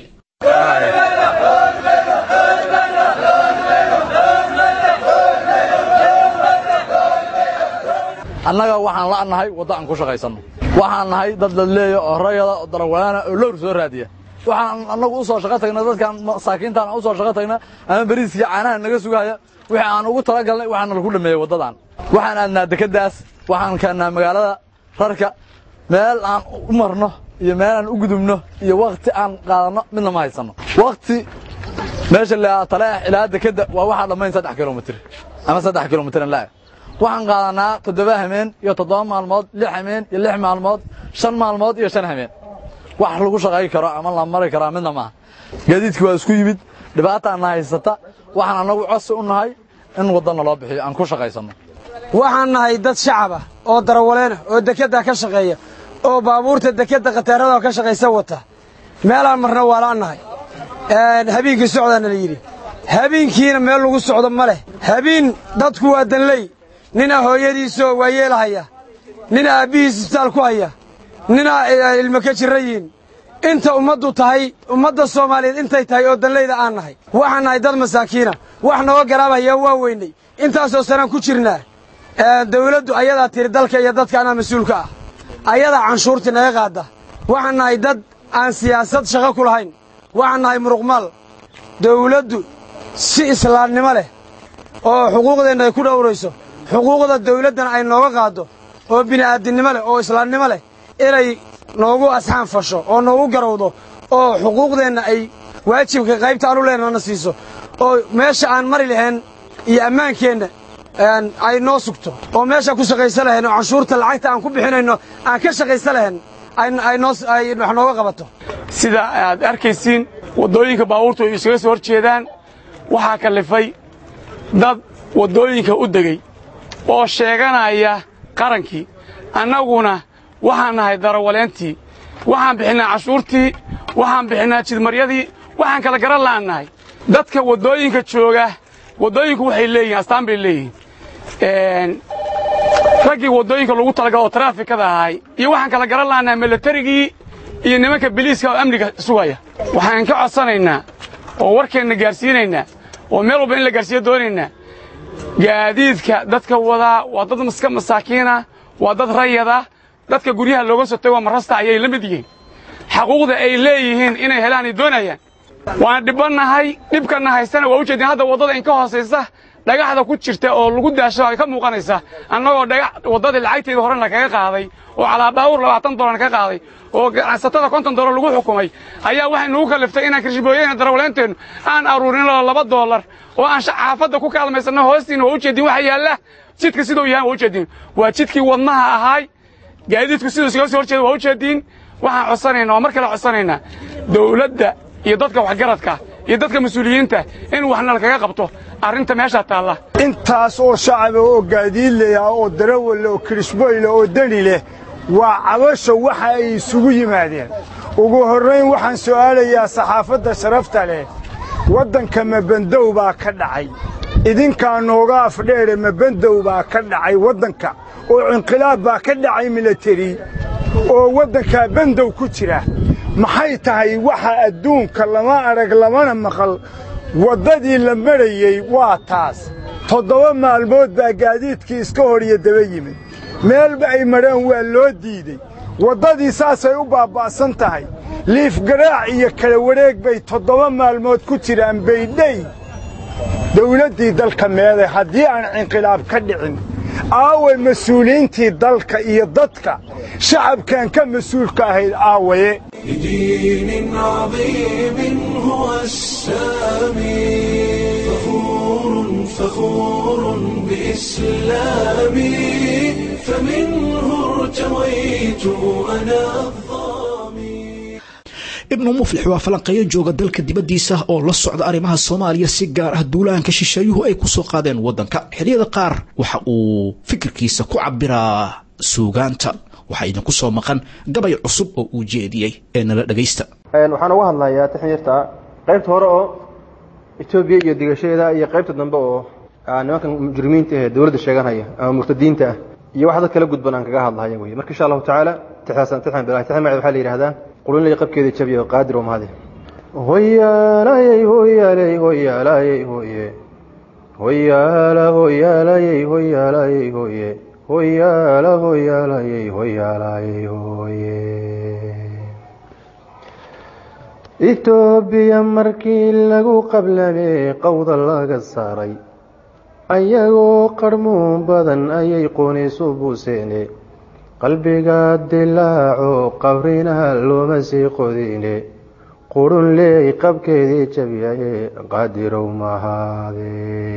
annaga waxaan la'nahay waddo aan ku shaqaysanno waxaan nahay dad ladleeya oo rayada oo darawalaana oo lowr soo raadiya waxaan annagu u soo shaqo tagna dadkan masaakiintaan aan u soo shaqo tagna ama beriiskii caanaha naga sugaya wixii aan ugu talagalnay waxaana lagu dhameeyey waddadan waxaan aadnaa dekeddaas waxaan keennaa magaalada rarka meel aan u marno iyo meel aan u gudubno iyo wakhti aan qaadanno midna ma haysanno wakhti meesha la taleex ilaa dekedda waa waxaa dhammayn saddex kilomitir ama saddex kilomitir laa waxaan qaadanaa toddoba hameen iyo toddoba maalmood lix hameen iyo lix maalmood shan maalmood iyo shan hameen wax lagu shaqay karo ama la mari karaa midna maaha gaadiidkii waa isku yimid dhibaataana haysata waxaan annagu codsi u nahay in waddanna loo bixiyo aan ku shaqaysanno waxaan nahay dad shacaba oo darawaleena oo dekedda ka shaqeeya oo baabuurta dekedda khataarada ka shaqaysa wata meelaan marna waa la'nahay habeenkii socdaana la yidhi habeenkiina meel lagu socdo ma leh habeen dadku waa danley ninaa hooyadiisoo waayeelahaya ninaa aabbihiis isbitaal ku haya ninaa ilmo ka jirra yihiin inta ummaddu tahay ummadda soomaaliyeed intay tahay oo danlayda aan nahay waxaan nahay dad masaakiina wax nooga garaabaya waa weynay intaasoo sanaan ku jirnaa dawladdu ayadaa tiri dalka iyo dadka anaa mas-uulka ah ayadaa canshuurtii naga qaadda waxaan nahay dad aan siyaasad shaqo ku lahayn waxaan nahay muruqmaal dawladdu si islaamnimo leh oo xuquuqdeenna ay ku dhowrayso xuquuqda dawladdana ay nooga qaaddo oo bini'aadinimo leh oo islaamnimo leh inay noogu asxaan fasho oo noogu garowdo oo xuquuqdeenna ay waajibka qaybta aanu leenana siiso oo meesha aan mari lahayn iyo ammaankeenna ay noo sugto oo meeshaan ku shaqaysa lahayn oo canshuurta lacagta aan ku bixinayno aan ka shaqaysa lahayn ay wax nooga qabato sida aad arkaysiin waddooyinka baabuurtu ay iskaga soo hor jeedaan waxaa kallifay dad waddooyinka u degey oo sheeganaya qarankii annaguna waxaan nahay darawaleentii waxaan bixinnaa cashuurtii waxaan bixinnaa jidmaryadii waxaan kala garan la'aan nahay dadka waddooyinka jooga waddooyinku waxay leeyihin astaan bay leeyihiin raggii waddooyinka lagu talagalo oo taraafikada ahay iyo waxaan kala garan la'annahay milatarigii iyo nimanka biliiska oo amniga sugaya waxaan ka codsanaynaa oo warkeenna gaarsiinaynaa oo meel walba in la gaarsiiyo doonaynaa gaadiidka dadka wadaa waa dad maska masaakiina waa dad rayada dadka guryaha looga soo tago marasta ayay la mid yihiin xaquuqda ay leeyihiin inay helaan ay doonayaan waan dhibbannahay dhibkanna haystana waa u jeedin hadda waddada in ka hoosaysa dhagaxda ku jirta oo lagu daasho ay ka muuqanaysa annagoo dhagax waddadii lacagteeda horena kaga qaaday oo calaabaawur labaatan dolar ka qaaday oo ganacsatada konton dolar lagu xukumay ayaa waxay nugu kalliftay inaan kirshibooyeyna darawaleenteennu aan aruurin laba doolar oo aan xaafadda ku kaalmaysanno hoostiina waa u jeedin waxa yaalla jidka siduu yahan waa u jeedin waa jidkii wadnaha ahaay gaadiidku siduu iskaga soo hor jeeda waa u jeedin waxaan codsanaynaa oo mar kale codsanaynaa dawladda iyo dadka waxgaradka iyo dadka mas-uuliyiinta in waxna lakaga qabto arrinta meeshaa taalla intaas oo shacaba oo gaadiidley ah oo darawalla oo kirishboyle oo deni leh waa cabasho waxa ay isugu yimaadeen ugu horrayn waxaan su'aalayaa saxaafadda sharafta leh waddanka mabandow baa ka dhacay idinkaa nooga afdheere mabandow baa ka dhacay waddanka oo inqilaab baa ka dhacay milateri oo waddankaa bandow ku jira maxay tahay waxa adduunka lama arag lamana maqal waddadii la marayey waa taas toddoba maalmood baa gaadiidkii iska hor iyo daba yimid meelba ay marhaan waa loo diidey waddadii saasay u baaba'san tahay liifgaraac iyo kala wareeg bay toddoba maalmood ku jiraan baydhay dawladdii dalka meeday haddii aan cinqilaab ka dhicin aaway mas-uuliyiintii dalka iyo dadka shacabkan ka mas-uulka ahayd aawaye لدين عظيم هو السامي فخور فخور بإسلامي فمنه ارتويت أنا ibnu muflix waa falanqeeyo jooga dalka dibaddiisa oo la socda arrimaha soomaaliya si gaar ah duulaanka shisheeyuhu ay ku soo qaadeen waddanka xilliyada qaar waxa uu fikirkiisa ku cabbiraa suugaanta waxaa idinku soo maqan gabay cusub oo uu jeediyey ee nala dhegaysta waxaan uga hadlayaa taxyirta qaybta hore oo etoobiya iyo digashadeeda iyo qaybta dambe oo nimankan mujrimiinta ee dowladda sheeganaya ama murtadiinta ah iyo wax dad kala gudban aan kaga hadlahaya wey marka insha allahu tacaala tixdaasaan tixan bilahi tixan magaceed waxaa la yidhahdaa qulunlay qabkeeda jabiya oo qaadir oo mahadi hoyaalayey hoyaaley hoyaalayey hoye hoyaala hoyaalayey hoyaalayey hoye hoyaala hoyaalayey hoyaalayey hoye etoobiya markii lagu qablamee qowda laga saaray ayagoo qarmuun badan ayay qoonaysu buuseene qalbiga dilaaco qabrinaha looma sii qodine qurun leey qabkeedii jabiyaye qaadirow mahaade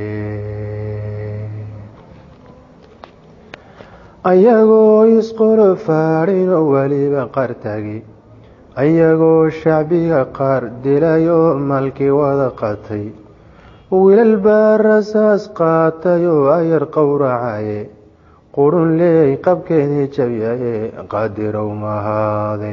ayagoo isqolo faadhin oo weliba qaar taagi ayagoo shacbiga qaar dilayoo maalkii wada qatay wiilal baa rasaas qaatay oo ayar qowracaye qurun leey qabkeedii jabiyaye qaadirow mahaade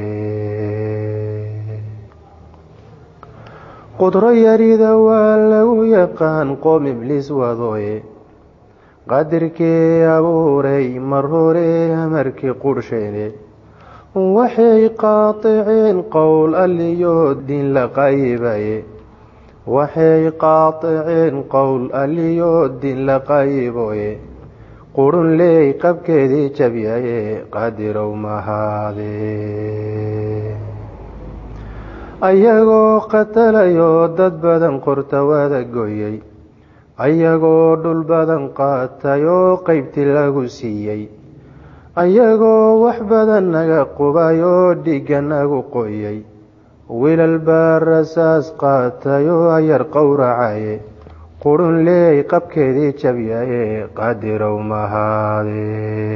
qudro yarida waa lagu yaqaan qoom ibliis wadooye qadirkii abuuray mar hore amarkii qurhsheene waxay qaaticeen qowl alliyo diin la qayibaye waxay qaaticeen qowl alliyo diin la qayiboye qurun leey qabkeedii jabyaye qaadirow mahaade ayagoo qatalayoo dad badan qorta wada goyey ayagoo dhul badan qaatay oo qaybtii lagu siiyey ayagoo wax badan naga qubay oo dhigga nagu qoyay wiilal baa rasaas qaatay oo ayar qowracaye qurun leey qabkeedii jabyaye qaadirow mahaade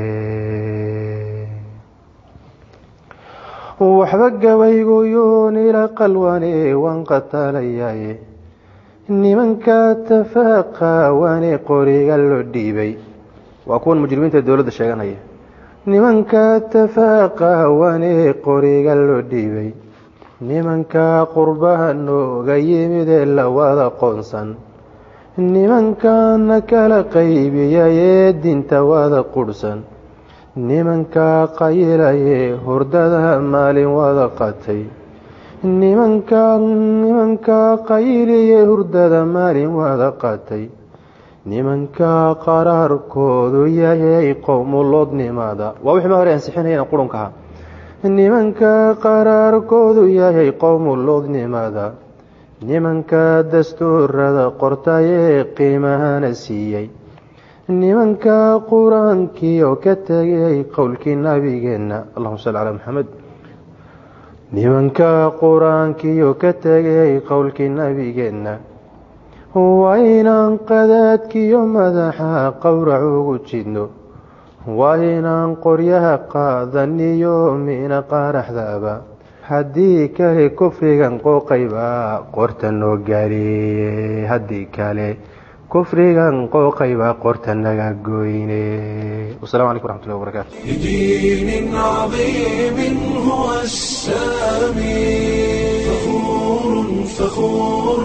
waxba gabaygu yuunila qalwane waan qatalayaye nimanka tafaaqawane qoriga loo dhiibay waa kuwan mujrimiinta dowladda sheeganaya nimanka tafaaqawane qoriga loo dhiibay nimanka qurbaha nooga yimid ee la wada qoonsan nimankana kala qaybiyayee dinta wada qudhsan nimanka qayilayee hurdada maalin wada qatay nimanka nimanka qayiliye hurdada maalin wada qatay nimanka qaraarkoodu yayay qowmuloodnimada waa wixii ma hore ansixinayeen qurunkaha nimanka qaraarkoodu yahay qowmuloodnimada nimanka dastuurada qortayee qiimahana siiyey nimanka qur-aankii oo ka tegay qowlkii nabigeenna allahuma salli calaa maxamed nimanka qur-aankii oo ka tegay qowlkii nabigeenna waa inaan qadaadkiyo madaxa qowrac ugu jidno waa inaan qoryaha qaadaniyo mina qaaraxdaba haddii kale kufrigan qooqayba qorta noo gaariye haddii kale kufrigan qooqayba qorta naga goyne wasalaamu calaykum waraxmatullahi wabarakaatu لدين عظيم هو السامي فخور فخور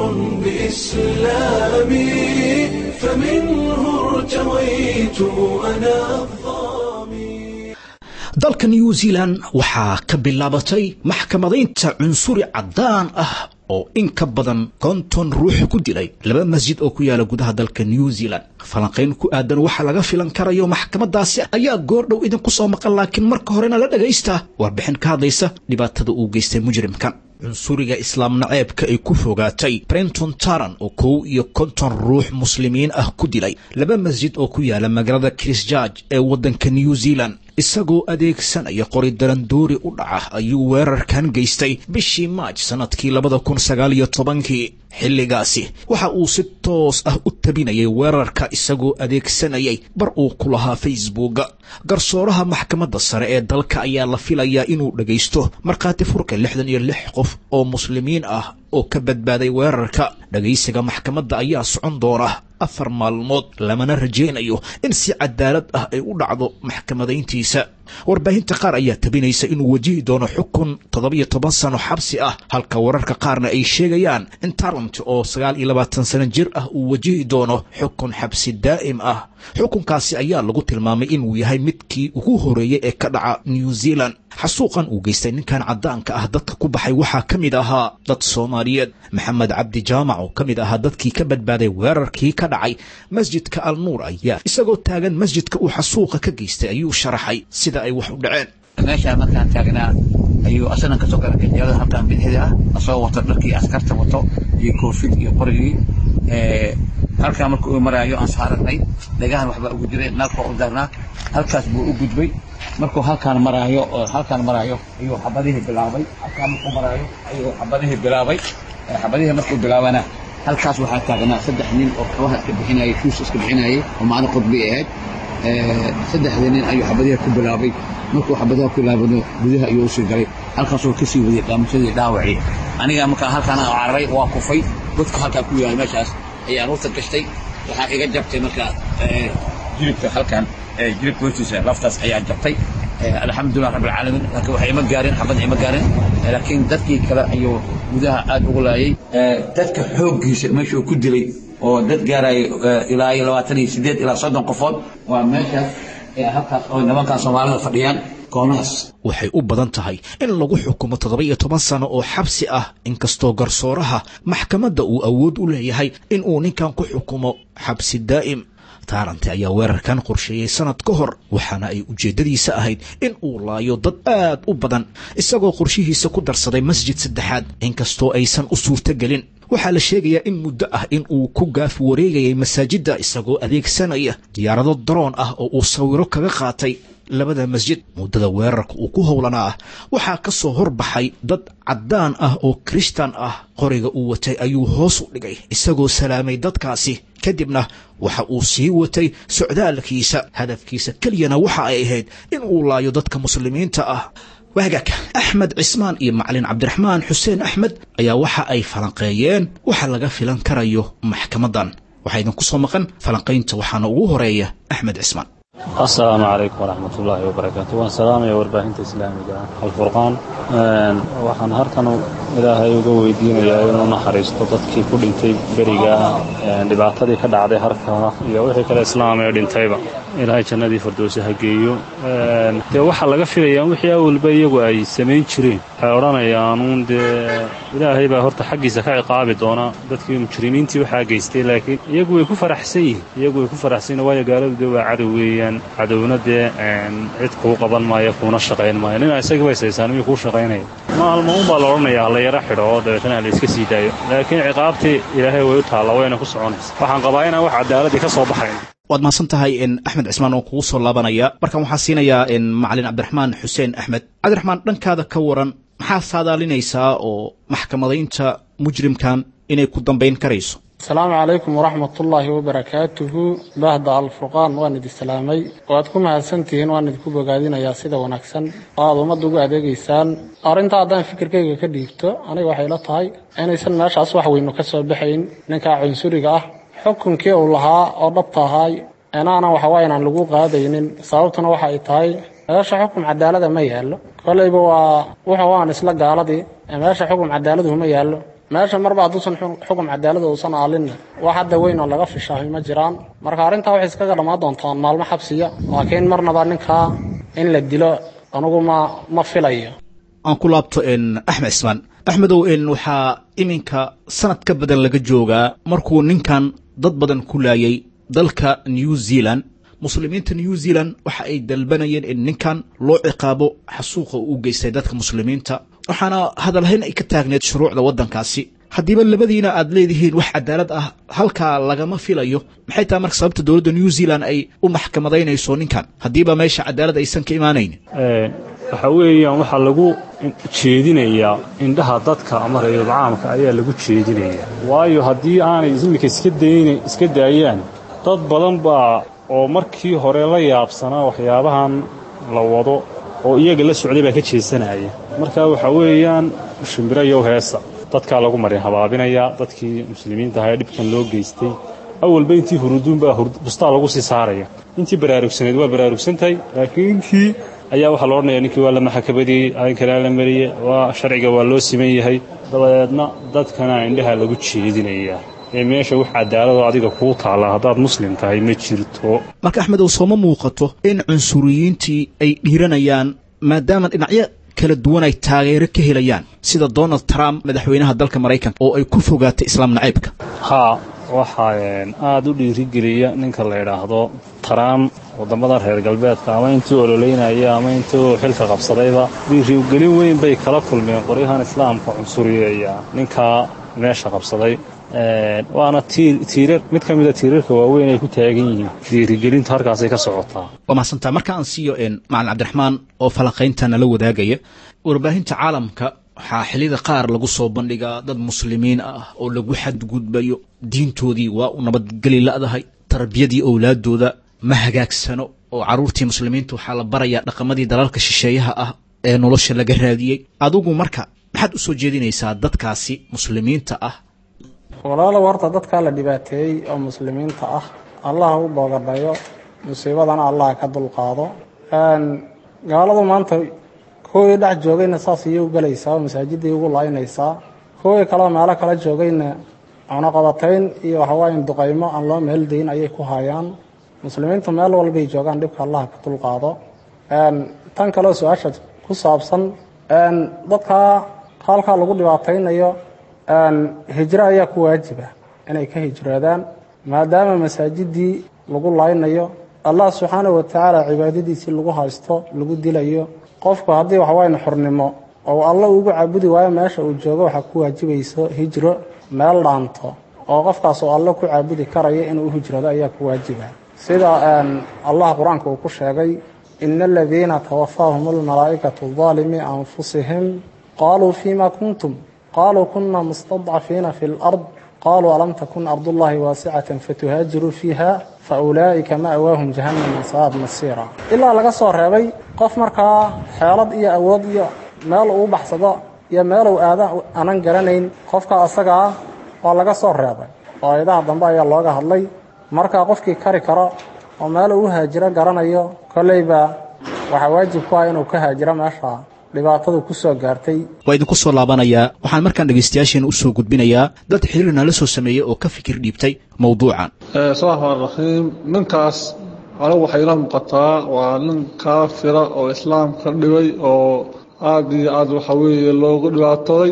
بإسلامي فمنه ارتويت أنا dalka new zealand waxaa ka bilaabatay maxkamadaynta cunsuri caddaan ah oo in ka badan konton ruux ku dilay laba masjid oo ku yaala gudaha dalka new zealand falanqayn ku aadan waxaa laga filan karayo maxkamadaasi ayaa goordhow idinku soo maqan laakiin marka horena la dhagaysta warbixin ka hadlaysa dhibaatada uu geystay mujrimkan cunsuriga islaam naceebka ay ku fogaatay brenton taran oo kow iyo konton ruux muslimiin ah ku dilay laba masjid oo ku yaala magaalada christgeorge ee waddanka new zealand isagoo adeegsanaya qori darandoori u dhaca ayuu weerarkan geystay bishii maaj sannadkii labada kun sagaal iyo tobankii xilligaasi waxa uu si toos ah u tabinayay weerarka isagoo adeegsanayay bar uu ku lahaa facebooka garsooraha maxkamadda sare ee dalka ayaa la filayaa inuu dhagaysto markhaati furka lixdan iyo lix qof oo muslimiin ah oo ka badbaaday weerarka dhagaysiga maxkamadda ayaa socon doona afar maalmood lamana rajaynayo in si cadaalad ah ay u dhacdo maxkamadayntiisa warbaahinta qaar ayaa tabinaysa inuu wajihi doono xukun toddobiyo toban sano xabsi ah halka wararka qaarna ay sheegayaan in tarant oo sagaal iyo labaatan sano jir ah uu wajihi doono xukun xabsi daa'im ah xukunkaasi ayaa lagu tilmaamay inuu yahay midkii ugu horeeyey ee ka dhaca new zealand xasuuqan uu geystay ninkan caddaanka ah dadka ku baxay waxaa ka mid ahaa dad soomaaliyeed maxamed cabdi jaamac oo ka mid ahaa dadkii ka badbaaday weerarkii ka dhacay masjidka al nuur ayaa isagoo taagan masjidka uu xasuuqa ka geystay ayuu sharaxay sida ay wax u dhaceen meeshaan markaan taagnaa ayuu asagan kasoo galay gajeelada halkaan bidixda ah asagoo wato dharkii askarta wato iyo koofid iyo qorigii halkaan marka uu maraayo aan saaragnay dhagahan waxbaa ugu jiray nalkoo u darnaa halkaas buu u gudbay markuu halkaan maraayo oo halkaan maraayo ayuu xabadihii bilaabay halkaan markuu maraayo ayuu xabadihii bilaabay xabadihii markuu bilaabana halkaas waxaa taagnaa saddex nin oo kabaha iska bixinayay kuus iska bixinayay oo maalin qudbi ahayd saddexdii nin ayuu xabadiha ku bilaabay markuu xabadaha ku bilaabano gudaha ayuu usii galay halkaasoo kasii wadiyay qaamashadii dhaawacii aniga markaa halkaan cararay waa kufay dadka halkaa ku yaala meeshaas ayaan urta gashtay waxaa iga jabtay markaa jilibka halkaan jilibka hoostiisa laftaas ayaa jabtay alxamdulilah rabbi alcaalamiin laakiin waxay ima gaarin xabad ima gaarin laakiin dadkii kale ayuu gudaha aad ugu laayay dadka xooggiisa meesha uu ku dilay oo dad gaaraya ilaa iyo labaatan iyo sideed ilaa soddon qofood waa meeshaas halkaas oo nimankan soomaalida fadhiyaan koonahaas waxay u badan tahay in lagu xukumo toddoba iyo toban sano oo xabsi ah inkastoo garsooraha maxkamadda uu awood u leeyahay in uu ninkan ku xukumo xabsi daa'im taarante ayaa weerarkan qorsheeyey sanad ka hor waxaana ay ujeeddadiisa ahayd in uu laayo dad aad u badan isagoo qorshihiisa ku darsaday masjid saddexaad inkastoo aysan u suurtogelin waxaa la sheegayaa in muddo ah in uu ku gaaf wareegayay masaajidda isagoo adeegsanaya diyaarado daroon ah oo uu sawiro kaga qaatay labada masjid muddada weerarka uu ku howlanaa ah waxaa ka soo horbaxay dad caddaan ah oo kirishtan ah qoriga uu watay ayuu hoos u dhigay isagoo salaamay dadkaasi kadibna waxa uu sii watay socdaalkiisa hadafkiisa keliyana waxa ay ahayd in uu laayo dadka muslimiinta ah waagaaka axmed cismaan iyo macalin cabdiraxmaan xuseen axmed ayaa waxa ay falanqeeyeen waxa laga filan karayo maxkamaddan waxaa idinku soo maqan falanqaynta waxaana ugu horeeya axmed cismaan asalaamu calaykum waraxmat ullaahi wabarakaatu waan salaamaya warbaahinta islaamiga alfurqaan waxaan halkan ilaahay uga weydiinayaa inuu naxariisto dadkii ku dhintay beriga dhibaatadii ka dhacday harka iyo wixii kale islaam ee dhintayba ilaahay jannadii fardowsi ha geeyo dee waxaa laga filayaa wixii awalba iyagu ay samayn jireen waxay odhanayaanuun dee ilaahay baa horta xaggiisa ka ciqaabi doona dadkii mujrimiintii waxaa geystay laakiin iyagu way ku faraxsan yihiin iyagu way ku faraxsan yihin waayo gaaladu dee waa cadow weeyaan cadowna dee cid kuu qaban maayo kuuna shaqayn maayo nina isaga bay saysaan miyuu kuu shaqaynaya maalmo unbaa la odhanayaa hala yaro xidho oo dabeetana hala iska sii daayo laakiin ciqaabtii ilaahay way u taalla wayna ku soconaysa waxaan qabaa inaan wax cadaaladii ka soo baxayn waad mahadsan tahay axmed cismaan oo kugu soo laabanaya markaan waxaa siinayaa macalin cabdiraxmaan xuseen axmed cabdiraxmaan dhankaada ka waran maxaa saadaalinaysaa oo maxkamadaynta mujrimkan inay ku dambayn karayso asalaamu calaykum waraxmatullaahi wabarakaatuhu baahda alfurqaan waan idi salaamay waad ku mahadsantihiin waan idinku bogaadinayaa sida wanaagsan oo aad ummadda ugu adeegaysaan arrinta haddaan fikirkayga ka dhiibto aniga waxay la tahay inaysan meeshaas wax weynu ka soo baxayn ninkaa cunsuriga ah xukunkii uu lahaa oo dhabta ahaay inaanan waxawaa inaan lagu qaadaynin sababtuna waxa ay tahay meesha xukum cadaalada ma yaallo kolleyba waa wuxuu waan isla gaaladii meesha xukum cadaaladuhu ma yaallo meesha marba hadduusan xukum cadaalada uusan aalinna wax hadda weyn oo laga fishaahay ma jiraan marka arrintaa waxay iskaga dhammaan doontaan maalmo xabsiya laakiin marnaba ninkaa in la dilo anugu ma ma filayo aan ku laabto axmed cismaan axmedow waxaa iminka sanad ka badan laga joogaa markuu ninkan dad badan ku laayay dalka new zealand muslimiinta new zealand waxa ay dalbanayeen in ninkan loo ciqaabo xasuuqa uu geystay dadka muslimiinta waxaana hadalhayn ay ka taagneed shuruucda waddankaasi haddiiba labadiina aad leedihiin wax cadaalad ah halkaa lagama filayo maxay tahay marka sababta dowladda new zealand ay u maxkamadaynayso ninkan haddiiba meesha cadaalad aysan ka imaanayn waxa weeyaan waxaa lagu jeedinayaa indhaha dadka ama rayul caamka ayaa lagu jeedinayaa waayo haddii aanay iminka iska dayna iska daayaan dad badan baa oo markii hore la yaabsanaa waxyaabahan la wado oo iyaga la socday baa ka jeesanaya marka waxa weeyaan shimbiro yow heesa dadkaa lagu marin habaabinayaa dadkii muslimiinta ahaa ee dhibkan loo geystay awalba intii huruduunbaa bustaa lagu sii saaraya intii baraarugsaneed waa baraarugsantahay laakiin inkii ayaa waxaa la odhanaya ninkii waa la maxakabadiyey arrinkanaa la mariyey waa sharciga waa loo siman yahay dabadeedna dadkana indhaha lagu jeedinayaa ee meesha wax cadaaladoo adiga kuu taalla haddaad muslim tahay ma jirto marka axmedow sooma muuqato in cunsuriyiintii ay dhiiranayaan maadaama dhinacyo kala duwan ay taageero ka helayaan sida donald trump madaxweynaha dalka maraykanka oo ay ku fogaatay islaam nacaybka haa waxaa aad u dhiirigeliya ninka la yidhaahdo trump waddamada reer galbeedka ama intuu ololeynaya ama intuu xilka qabsadayba dhiirigelin weyn bay kala kulmeen qoryahan islaamka cunsuriyeeya ninkaa meesha qabsaday waana tiirar mid ka mida tiirarka waaweyn ay ku taagan yihiin dhiirigelintu halkaasay ka socotaa waa mahadsantaa marka aan siiyo macalin cabdiraxmaan oo falanqaynta nala wadaagaya warbaahinta caalamka waxaa xilliyada qaar lagu soo bandhigaa dad muslimiin ah oo lagu xadgudbayo diintoodii waa u nabadgeli la'dahay tarbiyadii owlaadooda ma hagaagsano oo carruurtii muslimiinta waxaa la barayaa dhaqamadii dalalka shisheeyaha ah ee nolosha laga raadiyey adigu marka maxaad u soo jeedinaysaa dadkaasi muslimiinta ah walaalow horta dadkaa la dhibaateeyey oo muslimiinta ah allah u boogadhayo musiibadana allah ka dulqaado gaaladu maanta kuwii dhex joogayna saas iyay u gelaysaa oo masaajidday ugu laaynaysaa kuwii kaleo meelo kala joogayna cunaqabatayn iyo waxawaayan duqaymo aan loo meeldayn ayay ku hayaan muslimiintu meel walbay joogaan dhibka allah ka dulqaado tan kaleo su-aasha ku saabsan dadkaa halkaa lagu dhibaataynayo hijro ayaa ku waajiba inay ka hijroodaan maadaama masaajidii lagu laynayo allah subxaanahu watacaala cibaadadiisii lagu haysto lagu dilayo qofku haddii waxawayan xurnimo oo alla ugu caabudi waayo meesha uu joogo waxaa ku waajibayso hijro meel dhaanto oo qofkaas oo alle ku caabudi karaya inuu u hijroodo ayaa ku waajiba sida allah qur-aanka uu ku sheegay ina aladiina tawafaahum almalaa'ikatu daalimi anfusihim qaaluu fima kuntum qaluu kuna mustadcafiina fi lard qaluu alam takun ardullahi waasicatan fatuhaajiruu fiiha faulaa'ika ma'waahum jahannama saad masiira ilaa laga soo reebay qof markaa xeelad iyo awood iyo meel uu baxsado iyo meeluu aada anan garanayn qofka asagaa waa laga soo reebay oo ayadaha dambe ayaa looga hadlay markaa qofkii kari karo oo meel uu haajiro garanayo kolleyba waxaa waajib ku ah inuu ka haajiro meesha dhibaatadu ku soo gaartay waa idinku soo laabanayaa waxaan markaan dhegaystayaasheena u soo gudbinayaa dad xiriir nala soo sameeyey oo ka fikir dhiibtay mowduucan bismillahi raxmaan raxiim ninkaas anigu waxay ila muuqataa waa nin kaafira oo islaamka dhibay oo aad iyo aad waxa weeye loogu dhibaatooday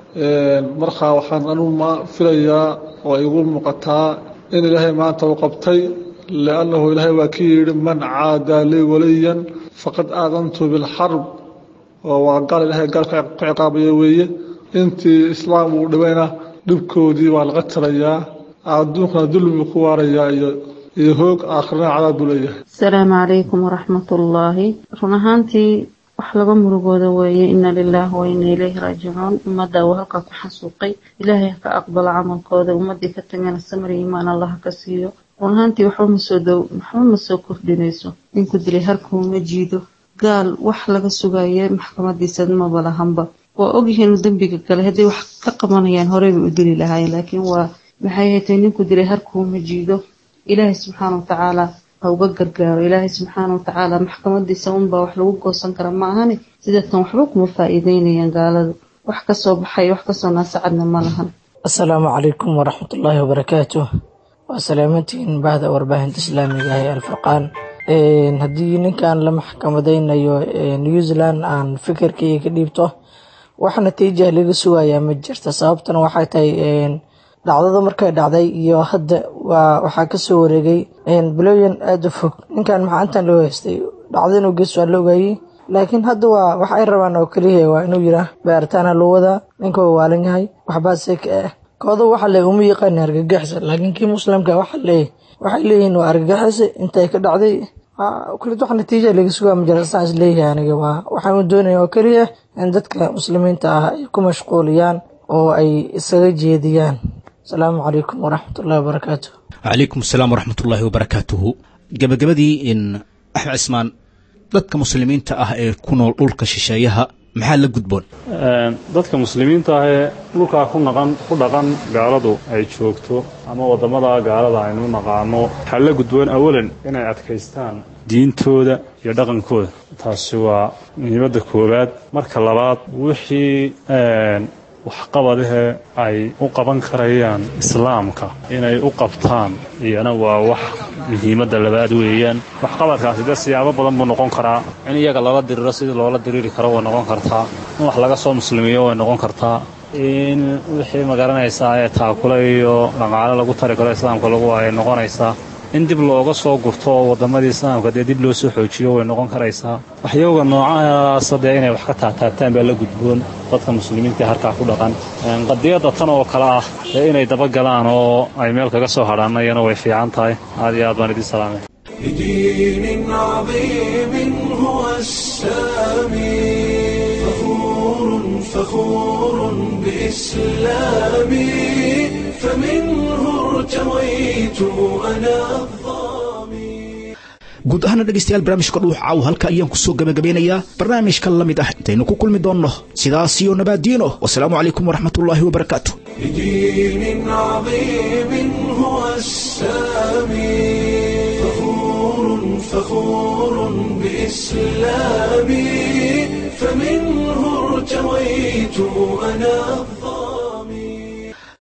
markaa waxaan anigu ma filayaa oo igu muuqataa in ilaahay maanta u qabtay liannahu ilaahay waa ka yidhi man caadaa lii waliyan faqad aadantu bilxarb oo waa gaal ilaahay gaal ku ciqaabaya weeye intii islaam uu dhibayna dhibkoodii waa laga tirayaa adduunkana dulmi ku waarayaa iyo iyo hoog aakhirana cadaab buu leeyahay asalaamu calaykum waraxmatullaahi run ahaantii wax laga murugooda weeye ina lilaahi wa ina ilayhi raajicuun ummadda uu halkaa ku xasuuqay ilaahay ha ka aqbalo camalkooda ummaddii ka tagana samar iyo imaan allaha ka siiyo run ahaantii waxba masoo dow waxba ma soo kordhinayso ninku dilay harkuuma jiido gaal wax laga sugaye maxkamadiisa maba lahanba waa ogyihiin dembiga gale hadday wax ka qabanayaan horeyba u dili lahaayeen laakiin waa maxay haytay ninku dilay harkuuma jiido ilaahay subxaana watacaala ha uga gargaaro ilaahay subxaana watacaala maxkamadiisa unbaa wax lagu goosan kara ma ahani sidatan waxba kuma faa-iideynayaan gaaladu wax kasoo baxay wax kasoo naasacadna ma lahan asalaamu calaykum waraxmatullaahi wabarakaatu waa salaamantihiin bahda warbaahinta islaamiga ah ee alfurqaan haddii ninkan la maxkamadeynayo new zealand aan fikirkayga ka dhiibto wax natiija laga sugayaa ma jirta sababtana waxay tahay dhacdada markay dhacday iyo hadda waxaa kasoo wareegay bilooyin aada u fog ninkan maxaa intan loo haystay dhacda inuu gees waa la ogaayey laakiin hadda waa wax ay rabaan oo keliya waa inuu yiraa baaritaana loo wadaa ninka waa waalan yahay waxbaa seka ah kooda waxa le uma yaqaan argagaxisa laakiin kii muslimka waxa leeyahy waxay leeyihiin waa argagaxisa intay ka dhacday kulit wax natiija laga sugaa ma jira saan is leeyahay aniga waa waxaan doonaya oo keliya in dadka muslimiinta ah ay ku mashquuliyaan oo ay isaga jeediyaan asalaamu calaykum waraxmatullahi wabarakaatu calaykum asalaam waraxmatullaahi wabarakaatuhu gabagabadii in axmed cismaan dadka muslimiinta ah ee ku nool dhulka shisheeyaha maxaa la gudboon dadka muslimiinta ah ee dhulkaa ku naqan ku dhaqan gaaladu ay joogto ama waddamada gaalada aynu naqaano waxaa la gudboon awalan inay adkaystaan diintooda iyo dhaqankooda taasi waa muhiimadda koowaad marka labaad wixii waxqabadahee ay u qaban karayaan islaamka inay u qabtaan iyana waa wax muhiimadda labaad weeyaan waxqabadkaasi dee siyaabo badan buu noqon karaa in iyaga lala diriro sidii loola diriiri karo way noqon kartaa in wax laga soo muslimiyo way noqon kartaa in wixii magaranaysaa ee taakule iyo dhaqaale lagu tari karo islaamka lagu ay noqonaysaa in dib looga soo gurto oo waddamadii islaamka dee dib loo soo xoojiyo way noqon karaysaa waxyooga noocahaasa dee inay wax ka taataabtaan baa la gudboon dadka muslimiinta halkaa ku dhaqan qadiyadda tan oo kale ah dee inay dabagalaan oo ay meel kaga soo hadhaan iyana way fiican tahay aad iyo aad baan idin salaamay بدين عظيم هو السامي فخور فخور بإسلامي فمنه ارتويت أنا guud ahaana dhegaystayaal barnaamijka dhuux caaw halka ayaan ku soo gabagabeynayaa barnaamijka la mid ah intaynu ku kulmi doonno sidaas iyo nabaadiino wasalaamu calaykum waraxmatullaahi wabarakaatu بدين عظيم هو السامي فخور فخور بإسلامي فمنه ارتويت أنا